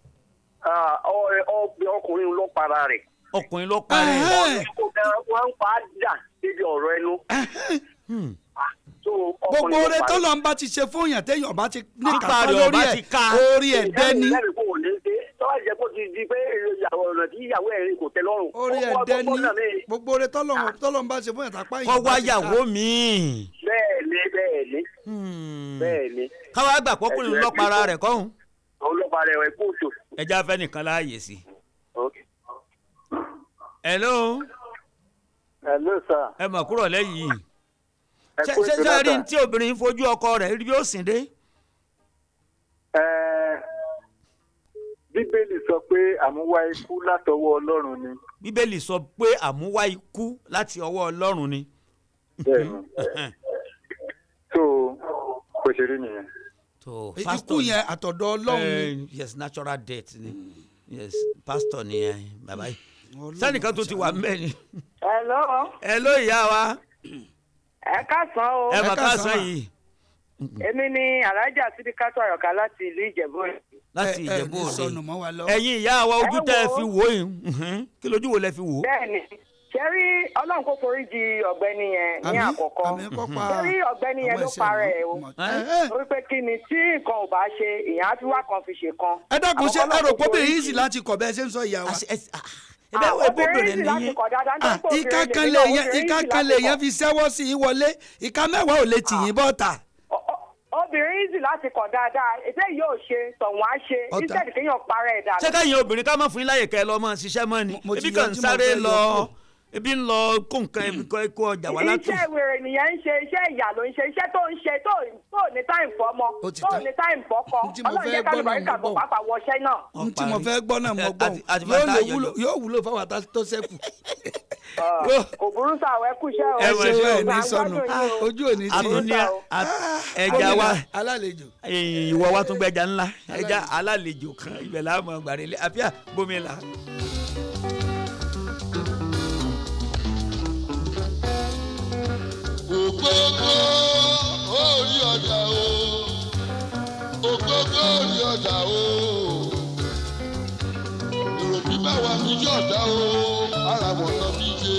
ọkùnrin ló para rẹ̀. ọkùnrin ló parẹ́. wọ́n ń pa á jà níbi ọ̀rọ̀ ẹnu. So, ọkùnrin gbogbo ló oore pa tó á. lọ ń bá ti ṣe fún yàn téèyàn bá ti ní Nípa kápá rẹ̀ lórí ọba ẹ̀ ti ká. orí ẹ̀ dẹ́ni. Lẹ́nu kò ní ṣe tọ́wọ́ jẹ́ kó ti di pé ìyàwó ọ̀nà tí ìyàwó ẹ̀ kò tẹ́ lọ́rùn. orí ẹ̀ Ó wá dẹ́ni gbọ́gbọ́ náà ní- gbogbo oore tọ́lọ̀ tọ́lọ̀ ń bá ṣe fún yàn tápá yìí. kọ́ wá yàwó mi. bẹ́ẹ̀ ni bẹ́ẹ̀ ni bẹ́ẹ̀ ni. káwá gbà pọ́kùnrin ló para rẹ̀ kọ́hún. àwọn ló para rẹ̀ kó oṣù. ẹja fẹ́ nìkan láàyè sí. hello. hello sir. ẹ mọ̀ kúrò lẹ́yìn. Ẹ ṣé kú ṣé ètò ṣé rí náà, ní tí obìnrin ń fojú ọkọ rẹ̀ rí bí ó sìn dé. Ẹ, bíbélì sọ pé àmúwá ikú látọwọ́ ọlọ́run ni. bíbélì sọ pé àmúwá ikú láti ọwọ́ ọlọ́run ni. bẹ́ẹ̀ni so kò ṣe rí nìyẹn. tó ikú yẹn àtọ̀dọ̀ ọlọ́run ni. ni. yes natural death ni yes pastor ni ẹ bàbá yìí. sẹ́nìkan tó ti wà mbẹ́ ni. Hello. hello ìyá wa. ẹ káàsán o. ẹ mà káàsán yìí. èmi ni alájà sídìkátó àyọkà láti ìlú ìjẹ̀bú Òde. láti ẹ ìjẹ̀bú ní òde. sọnù mọ́ wa lọ. ẹ̀yin ìyá wa ojú Ẹ tẹ́ ẹ wo. fi wò yìí mhm. kí lójú wo lẹ fi wò. bẹ́ẹ̀ni ṣẹ́rí ọlọ́run kò forí ji ọ̀gbẹ́ni yẹn ní Àmín, àkọ́kọ́ àmín kó pa ṣẹ́rí ọ̀gbẹ́ni yẹn àwọn ló ẹ̀ṣẹ̀ para ẹ̀ o Ẹ́. torí pé kí ni tí nǹkan ò bá ṣe èèyàn á fi wá kan fi ṣe kan. ẹ dákun ṣe Àwọn ẹ rò ọlọ́run pé kò forí obìnrin yìí jì. sì láti kọ̀ bẹ́ẹ̀ ṣe ń sọ ìyá wa. ẹbẹ wo ebó obìnrin bèrè sì láti nìyí. kọ̀ dáadáa nítorí pé ìka obìnrin kan lè lè ní yẹn obìnrin ìka sì kan láti lè kọ̀. yẹn fi sẹ́wọ́ sí i wọlé ìka mẹ́wàá ò lè tì yín bọ́ta. obìnrin sì láti kọ̀ dáadáa ètè yóò ṣe tọ̀wọ́n á ṣe Ọ̀tá. instead kéèyàn para ẹ̀ dànù. ṣé káyìn obìnrin ká má fún yín láyè kẹ́ ẹ lọ mọ́ ṣiṣẹ́ mọ́ ni mo ti ebi yọ kàn ń tí mo sáré fẹ́ yọ lọ kúrò. ebi ń lọ kó nǹkan ebi kọ́ kó ọjà wá látò. iṣẹ́ wèrè nìyẹn ń ṣe iṣẹ́ ìyà ló ń ṣe iṣẹ́ tó ń ṣe tó tó ní táìm fọ́mọ Ó ti tó tán. ní táìm fọ́kọ Tí mo ọlọ́run fẹ́ jẹ́ gbọ́ náà kálùbáríkà mo bọ̀ gbọ́. pàápàá wọṣẹ́ náà. n tí mo fẹ́ gbọ́ náà mo gbọ́ àti- àti yóò bàtà lè àyọ̀jọ̀. wúlò yóò wúlò fáwọn ata tó sẹ́kù. kò burú sáà ẹ kú iṣẹ́ o. ẹ ṣe ṣe ẹ ní sọnù ojú òní tí àtúní ẹja wa alálejò. ìwọ wa tún gbẹja ńlá ẹja alálejò kan ibẹ̀ láàmú gbàrẹ́lẹ̀ àfíà bómi la. ògógó orí ọjà o ògógó orí ọjà o èrò bí báwa ní yọ̀ọ̀dá o ara wọn lọ bí ṣe.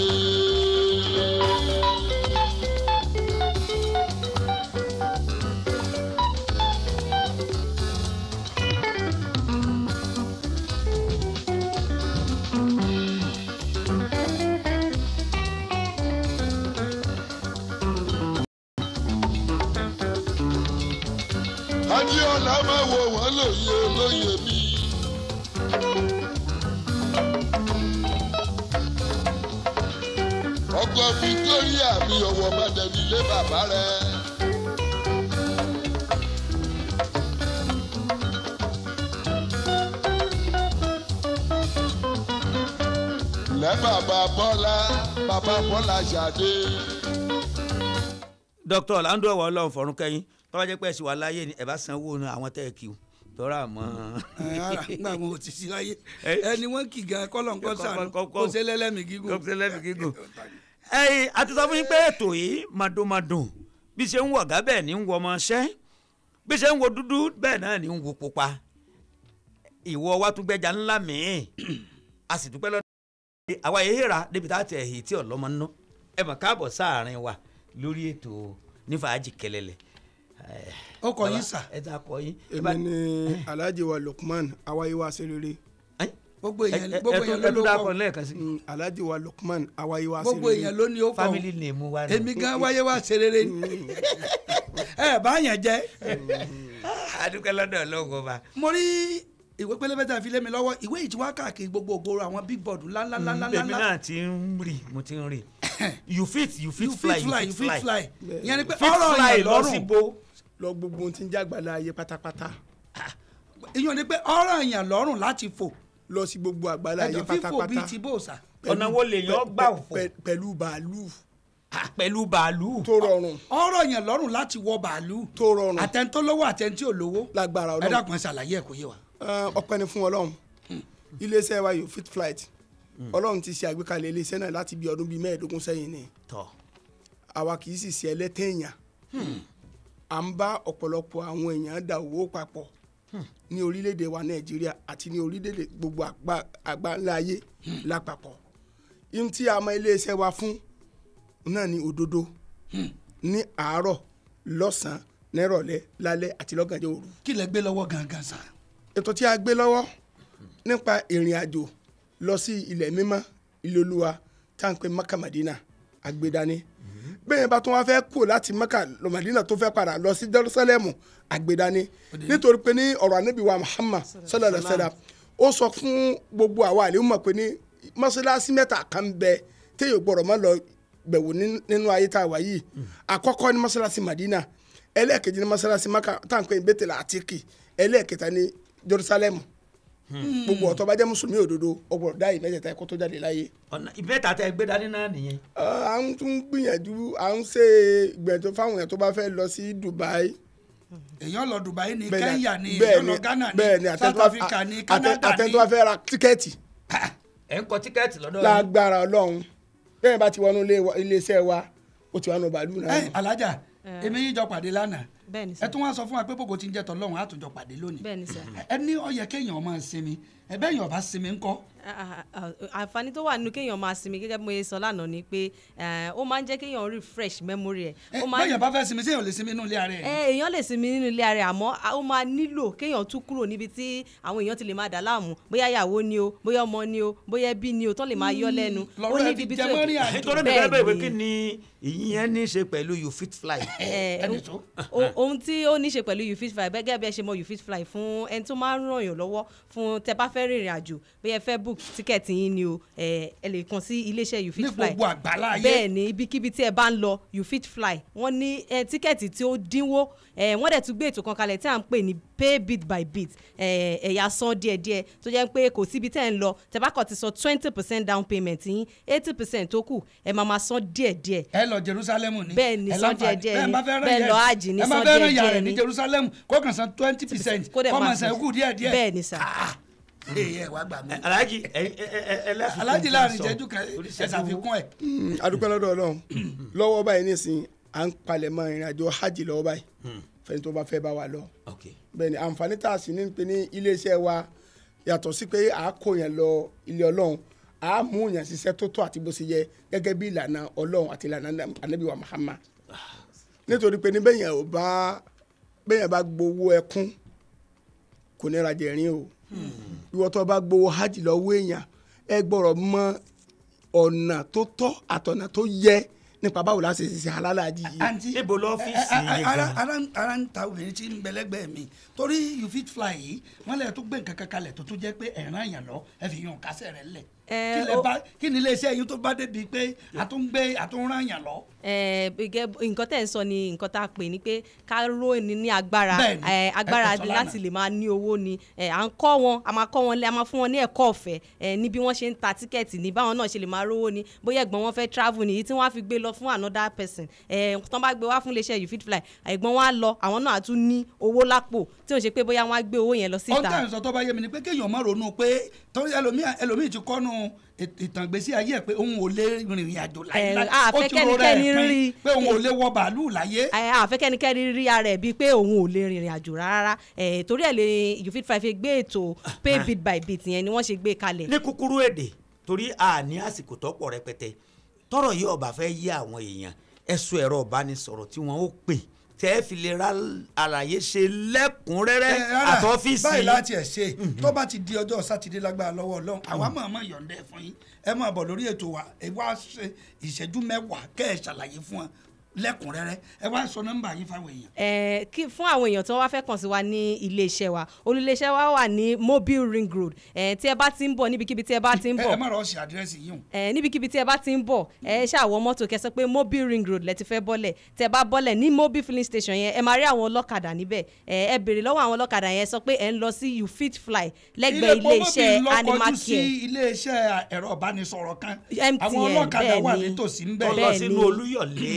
adéọlá máa wo wọn lóye lóye mi. ọkọ victoria mi ọwọ mọdẹni lé bàbá rẹ. lẹ́ bàbá bọ́lá bàbá bọ́lá ṣàdé. dr orlando ọwọ ọlọrun fọrún kẹyìn tọ́wọ́ jẹ́ pé ẹ̀sìn wà láyé ni ẹ̀ bá sanwó nu àwọn tẹ́ ẹ kí o tọ́ra àmọ́. ẹ ara nígbà mo ò ti sí láyé ẹni wọn kì gan kọlọ nǹkan sànù kó ṣe lẹlẹmí gígùn. kó ṣe lẹ́mìí gígùn. ẹyin àti sọ fún yín pé ètò yìí màdùnmàdùn bí ṣe ń wọ ọ̀gá bẹ́ẹ̀ ni ń wọ ọmọ ṣẹ́ bí ṣe ń wo dúdú bẹ́ẹ̀ náà ni ń wo pupa ìwọ wa tún gbẹja ńlá mìíràn a sì dúpẹ́ lọ́dọ̀ àwa yìí hìrà débi tá a tẹ̀ èyí tí ọlọ́mọ ná ẹ mọ̀ káàbọ̀ sáàrin wa lórí ètò nífàájì kẹlẹ́lẹ̀ ó kọ yín sà. ẹ ta kọ yín. èmi ni alhaji wa lukman awayiwa serere. gbogbo èèyàn gbogbo èèyàn ló ló kọ Mm, alhaji wa lukman awayiwa serere. gbogbo èèyàn ló ní ó kọ family name wa èmi gan wáyé wá ṣe rere ni ẹ bá yẹn jẹ. adúpẹ́ lọ́dọ̀ ọlọ́run ọba. mo rí ìwé pélébé tá a fi lé mi lọ́wọ́ ìwé yìí ti wá káàkiri gbogbo ògbóró àwọn big board ńláńláńláńlá. èmi náà ti ń rí mo ti ń rí you fit you fit You fit fly fly, you you fit fit fly. fly. Ìyẹn ni pé Fit ọ̀rọ̀ fly yẹn lọ lọ́rùn. sí bo. lọ gbogbo ohun tí ń jágbálá ayé pátápátá. ìyẹn ni pé ọ̀rọ̀ yẹn lọ́rùn láti fò. lọ sí gbogbo àgbálá ayé ẹ̀jọ̀ fífò pátápátá. bíi ti bòòsà. ọ̀nà wo lèèyàn gbà fò. pẹ̀lú bàálù. pẹ̀lú bàálù. tó rọrùn. ọ̀rọ̀ yẹn lọ́rùn láti wọ bàálù. tó rọrùn. àtẹ̀ntó lówó àtẹ̀ntí ò lówó. lágbára ẹ ọlọ́run. dákun ẹ ṣàlàyé ẹ̀ kó yé wa. Ẹ, ọpẹ́ ni fún ọlọ́run iléeṣẹ́ wa yóò fit flight ọlọ́run ti ṣe àgbékalẹ̀ iléeṣẹ́ náà láti bí ọdún bíi mẹ́ẹ̀ẹ́dógún sẹ́yìn ni tọ́ àwa kì í sì ṣe ẹlẹ́tẹ̀ẹ̀yàn à ń bá ọ̀pọ̀lọpọ̀ àwọn èèyàn dà owó papọ̀ ní orílẹ̀-èdè wa nàìjíríà àti ní orílẹ̀-èdè gbogbo àgbá- àgbáńlá ayé lápapọ̀ ihun tí a mọ iléeṣẹ́ wa fún náà ni òdodo ní àárọ̀ lọ́sàn-án nírọ̀lẹ́ lálẹ́ àti lọ́gànjọ́ òru. kí lẹ gbé lọ́wọ́ gangan sa. ètò tí a gbé lọ́wọ́ nípa ìrìn àjò lọ sí ilẹ̀ mímọ́ ilé olúwa tá à ń pè maka madina àgbédání bẹ́ẹ̀ bá tún wá fẹ́ kú láti maka lọ madina tó fẹ́ padà lọ sí jerusalem àgbédání nítorí pé ní ọ̀rọ̀ anábì wa muhammad sallallahu alaihi wasallam ó sọ fún gbogbo àwa àlè mọ̀ pé ní mọ́ṣáláṣí mẹ́ta kan bẹ téèyàn gbọ́dọ̀ má lọ bẹ̀wò ní- nínú ayé tá a wà yìí àkọ́kọ́ ní mọ́ṣáláṣí madina ẹlẹ́ẹ̀kejì ní mọ́ṣáláṣí maka tá à ń pè ní bẹ́tẹ̀lá àtìkì ẹlẹ́ẹ̀kẹta ní jerusalem gbogbo ọ̀tọ́ bá jẹ́ mùsùlùmí òdodo ọgbọ̀n dá ìmẹ́tẹ̀ẹ̀ta ẹ̀kọ́ tó jáde láyé. ọ̀nà ìbẹ́ta tẹ gbé dání náà nìyẹn. à ń tún gbìyànjú à ń ṣe ìgbìyànjú fáwọn èèyàn tó bá fẹ́ lọ sí dubai. èèyàn lọ dubai ní Bẹ́ẹ̀ ni- kenya ní bẹ́ẹ̀ èèyàn lọ ghana bẹ́ẹ̀ ní àtẹni south tó bá- africa ní àtẹ- canada àtẹni ní. tó bá fẹ́ ra tíkẹ́ẹ̀tì ẹ̀ ń kọ tíkẹ́ẹ̀tì lọ́dọ̀ yín. lágbára ọlọ́run bẹ́ẹ̀ bá ti wọnú ilé wa- iléeṣẹ́ wa ó ti wà nù bàálù náà. ẹ alájà èmi yín jọ pàdé lánàá bẹ́ẹ̀ni ẹ tún wá sọ fún wa pé bòkò tí ń jẹ tọlọ́run á tún jọ pàdé lónìí bẹ́ẹ̀ni sà. ẹ ní ó yẹ kéèyàn máa sinmi ẹ bẹ́ẹ̀ yàn bá sinmi ńkọ́. àǹfààní tó wà nínú kéèyàn máa sinmi gẹ́gẹ́ bí mo ṣe sọ lánàá ni pé eh, ó máa ń jẹ́ kéèyàn refresh memory ẹ̀. ẹ ó máa bẹ́ẹ̀ yàn bá fẹ́ sinmi séèyàn lè sinmi inú ilé ara ẹ̀. ẹ èèyàn lè sinmi nínú ilé ara ẹ̀ àmọ́ a- ó máa nílò kéèyàn tún kúrò níbi tí àwọn èèyàn ti lè máa dà láàmú bóyá ìyàwó ni o bóyá ọmọ ni o bóyá ẹbí ni o tán lè máa yọ lẹ́nu. lọ́rọ̀ ẹ ti jẹ mọ́rí àjò. nítorí mi fẹ́ bẹ̀rẹ̀ pé kí ni ìyẹn ní í ṣe pẹ̀lú you fit fly. Eh, o- ohun tí ó ní ṣe pẹ̀lú you fit fly gẹ́gẹ́ bí ẹ ṣe mọ you fit fly fún ẹni tó máa ń ràn yàn lọ́wọ́ fún tẹ bá fẹ́ rìnrìn àjò bóyá ẹ fẹ́ book tíkẹ́ẹ̀tì yín ni o eh, ẹ lè kàn sí iléeṣẹ́ you fit Ní fly gbogbo àgbálá ayé. bẹ́ẹ̀ ni ibikíbi tí ẹ bá ń lọ you fit fly wọ́n ní eh, tíkẹ́ẹ̀tì tí ó dínwó eh, wọ́n dẹ̀ tún gbé ètò kan kalẹ̀ tí à ń pè ní pay bit by bit eh, ẹ̀yà san díẹ̀díẹ̀ tó jẹ́ pé kò síbi tẹ́ ẹ̀ ń lọ tẹ bá kàn ti san twenty percent down payment yín eighty percent tó kù ẹ máa máa san díẹ̀díẹ̀ ẹ lọ jerusalem ni. Bẹ́ẹ̀ ni, Ẹ san láǹfààní. díẹ̀díẹ̀ Bẹ́ẹ̀ ni. bá fẹ́ rán Bẹ́ẹ̀ ìyá lọ ẹ̀- hajj ní ẹ bá san fẹ́ rán ìyá díẹ̀díẹ̀ rẹ̀ ní ni. jerusalem kó kàn san twenty percent kó dẹ̀ kó máa máa san san. ikú díẹ̀ díẹ̀. bẹ́ẹ̀ ni sà. ẹ wá gbà mí. alhaji ẹlẹ́fìn alájí láàrin ìṣẹ́jú kan ẹ ṣàfikún ẹ̀. adúpẹ́ lọ́dọ̀ ọlọ́run lọ́wọ́ báyìí nísìnyí à ń palẹ̀mọ́ ìrìn àjò hajj lọ́wọ́ báyìí fẹ́ni tó bá fẹ́ bá wa lọ. bẹ́ẹ̀ ni àǹfààní tá a sì ní pé ní iléeṣẹ́ wa yàtọ̀ sí pé à á kó yẹn lọ ilé ọlọ́run à á mú yẹn ṣiṣẹ́ tó tó àti bó ṣe yẹ gẹ́gẹ́ bí ìlànà ọlọ́run àti ìlànà anabi wa muhammad nítorí pé ní bẹ́yẹn ò bá bẹ́yẹn bá gbowó ẹkún kò ní rajà ẹ̀rín o ìwọ tó bá gbowó hajj lọ́wọ́ èèyàn ẹ gbọ́dọ̀ mọ ọ̀nà tó tọ́ àtọ̀nà tó yẹ nípa báwo la ṣe ṣe alálàájì yìí. àǹtí níbo lọ́fíìsì ẹ, ẹ, yín ara gan? ara ń- ara ń ta obìnrin tí ń bẹ lẹ́gbẹ̀ẹ́ mi torí you fit fly yìí wọ́n lẹ̀ tó gbé nǹkan kan kalẹ̀ tó tún jẹ́ pé ẹ̀ràn èèyàn lọ ẹ fi yàn kásẹ̀ rẹ̀ lẹ̀ Ẹ, kí lẹ ó- bá- kí ni iléeṣẹ́ yìí tó bá débi pé àtúngbé àtúnrán èèyàn lọ. Eh, gẹ́gẹ́ bó- nǹkan tẹ̀ ń sọ ni nǹkan tá a pè ní pé ká ró ni ní agbára Bẹ́ẹ̀ni, eh, agbára ẹ kò sọ lánàá. láti lè máa ní owó ni Eh, à ń kọ́ wọn a máa kọ́ wọn lé a máa fún wọn ní ẹ̀kọ́ ọ̀fẹ́ eh, ní bí wọ́n ṣe ń ta tíkẹ́ẹ̀tì ní báwọn náà ṣe lè máa rówó ni bóyá ẹ̀gbọ́n wọn fẹ́ travel nìyí tí wọ́n á fi gbé lọ fún another person Eh, tán bá gbé wá fún iléeṣẹ́ you fit fly ẹ̀gbọ́n wọn á lọ àwọn náà á tún ní owó lápò tí ò ń ṣe pé bóyá wọ́n á gbé owó yẹn lọ ó ń síta. tàn sọ tó bá yé mi ni pé kéèyàn má ronú pé torí ẹlòmíì ẹlòmíì ti kọ́nu èt- ìtàn ìgbésí ayé ẹ̀ pé òun ò lè rìnrìn àjò láyé a fẹ́ kẹ́nikẹ́ni rí pé òun ò lè wọ bàálù láyé. ẹ àfẹ́ kẹ́nikẹ́ni rí ara ẹ̀ bíi pé òun ò lè rìnrìn àjò rárá ẹ̀ torí ẹ̀ lè you fit five fi gbé ètò pay bit by bit yẹn ni wọ́n ṣe gbé kalẹ̀. ní kúkúrú èdè torí a ní àsìkò tó pọ̀ rẹpẹtẹ tọrọ yìí ọba fẹ́ yí àwọn èèyàn ẹ̀sùn ẹ̀rọ ìbánisọ̀rọ̀ tí wọ́n ó pè tẹ́ ẹ fi lè ra àlàyé ṣe lẹ́kùnrẹ́rẹ́ Ẹ, rárá, àtọ́fíìsì báyìí yín. láti ẹ̀ ṣe tó bá ti di ọjọ́ sátidé lágbára lọ́wọ́ ọlọ́run àwa máa máa yọ̀ǹda ẹ̀ fún yín ẹ máa bọ̀ lórí ètò wa ẹ wá ṣe ìṣẹ́jú mẹ́wàá kẹ́ ẹ ṣàlàyé fún wọn lẹ́kùnrẹ́rẹ́ ẹ wá sọ nọ́mbà yín fáwọn èèyàn. ẹ kí fún àwọn èèyàn tó wá fẹ́ kàn sí wa ní iléeṣẹ́ wa olùléeṣẹ́ wa wà ní mobile ring road ẹ tí ẹ bá ti ń bọ̀ níbikíbi tí ẹ bá ti ń ẹ bọ̀ ẹ má rọ ṣe àdírẹ́sì yìí o. ẹ níbikíbi tí ẹ bá ti ń bọ̀ ẹ ṣàwọ mọ́tò kẹsàn pé mobile ring road lẹ ti fẹ́ bọ́lẹ̀ tẹ bá bọ́lẹ̀ ní mobile filling station yẹn ẹ máa rí àwọn ọlọ́kadà níbẹ̀ ẹ ẹ béèrè lọ́wọ́ àwọn ọlọ́kadà yẹn sọ pé ẹ ń lọ sí you fit fly lẹ́gbẹ̀ẹ́ ilé iṣẹ́ animal sí care ilé iṣẹ́ ẹ̀rọ ìbánisọ̀rọ̀ kan MTN, àwọn ọlọ́kadà wà bẹ́ẹ̀ ni. nítòsí ń tó bẹ̀. lọ sínú olúyọ̀lé bẹ́ẹ̀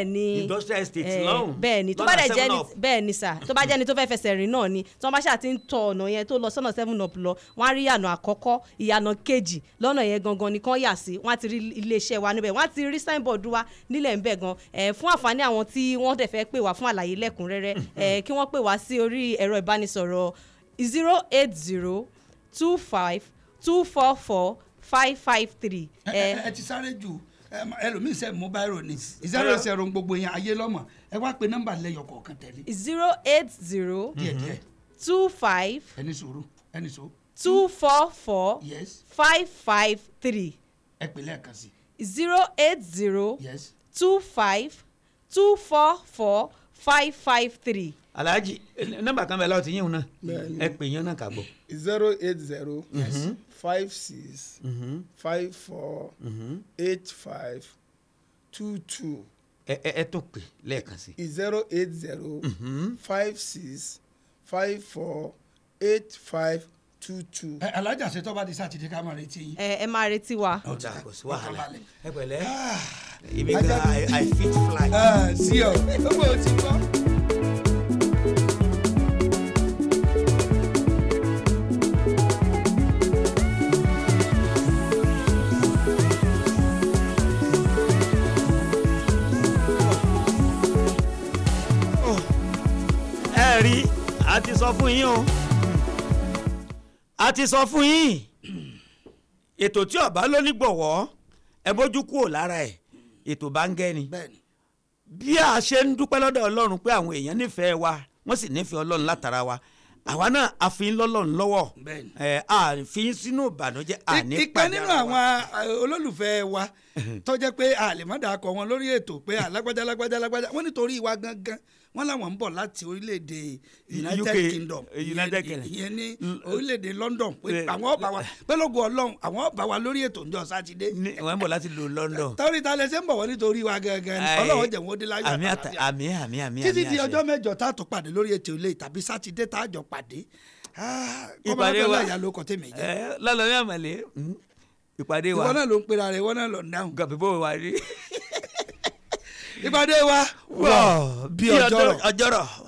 ni Industrial estate eh, lọ́hùn. bẹ́ẹ̀ ni tó Lọ́nà bá dẹ̀ jẹ́ Seven ni Up. bẹ́ẹ̀ ni sà tó bá jẹ́ ni tó fẹ́ fẹsẹ̀ rìn náà ni tí wọ́n bá ṣáà ti ń tọ ọ̀nà yẹn tó lọ sọ́nà seven up lọ wọ́n á rí ìyànà àkọ́kọ́ ìyànà kejì lọ́nà yẹn gangan ni kán yà sí wọ́n á ti rí iléeṣẹ́ wa níbẹ̀ wọ́n á ti rí signboard wa nílẹ̀ ń bẹ̀ gan ẹ̀ fún àǹfààní àwọn tí wọ́n dẹ̀ fẹ́ pè wá fún àlàyé lẹ́kùnrẹ́rẹ́ ẹ̀ kí wọ́n pè wá sí orí ẹ̀rọ ìbánisọ̀rọ̀ zero eight zero two five two four four five five three. ẹ ẹ ẹ ti sáré jù ẹ ma- ẹlòmíì sẹ mobile ni zero zero gbogbo yẹn ayé lọmọ ẹ wá pe nọ́mbà lẹ́yọ kọ̀ọ̀kan tẹ̀lé. zero eight zero díẹ̀díẹ̀ two five ẹni sòrò ẹni sòrò. two four four yes five five three ẹ pè lẹ́ẹ̀kan sí. zero eight zero yes two five two four four five five three. alhaji nọmba kan bẹ lọ ti yín náà Bẹ́ẹ̀ni. ẹ pè yín náà kà bọ. zero eight zero Mhm. five six Mhm. five four eight five two two ẹ ẹ ẹ tó pè lẹ́ẹ̀kan sí. zero eight zero Mhm. five six five four eight five two two. ẹ alájà ṣe tó bá di sátidé ká máa retí yín. ẹ ẹ máa retí wa. ọjà kò sí wàhálà Ọkàn ẹ pẹ̀lẹ́ èmi gan i i fit fly. sí ọ gbogbo ò ti gbọ́. ẹ rí a ti sọ fún yín o a ti sọ fún yín ètò tí ọba ló ní gbọ̀wọ́ ẹ bójú kúrò lára ẹ̀ ètò bá ń gẹ́ni bí a ṣe ń dúpẹ́ lọ́dọ̀ ọlọ́run pé àwọn èèyàn nífẹ̀ẹ́ wa wọ́n sì nífẹ̀ẹ́ ọlọ́run látara wa àwa náà a fi ń lọ́lọ́run lọ́wọ́ Bẹ́ẹ̀ni. ẹ a fi ń sínú ìbànújẹ́ a ní ìkan pàdé nínú ara àwọn wa. eh, olólùfẹ́ wa tó jẹ́ pé àlèmọ́dà akọ wọn lórí ètò pé alágbájá alágbájá alágbájá wọ́n nítorí ìwà gangan wọ́n làwọn ń bọ̀ láti orílẹ̀-èdè united UK, kingdom eh, United ìyẹn- Kingdom. ìyẹn ní orílẹ̀-èdè london pé Eh, àwọn ọba wa pé lógo ọlọ́run àwọn ọba wa lórí ètò ńjọ sátidé wọ́n ń bọ̀ láti lu London. torí ta lẹsẹ̀ ń bọ̀ wọ́n nítorí ìwà gangan ni Ẹ, ọlọ́run jẹ̀ wọ́n dé láyọ̀ àmì àtà- àtàlàfíà. àmì àmì àmì títí àmì di àṣẹ. ọjọ́ mẹ́jọ tá a tó pàdé lórí ètò ilé tàbí sátidé tá a jọ pàdé ìpàdé ìpàdé wa wa ìyá ló kọ tèmi jẹ ẹ lọ́lọ́ ní àmàlẹ́ mm, ìpàdé wa ìwọ náà ló ń pera rẹ ìwọ náà ló ń dáhùn. gàbíbó wa rí. ìpàdé wa wọ́ọ̀ bí ọjọ́rọ̀. ọjọ́rọ̀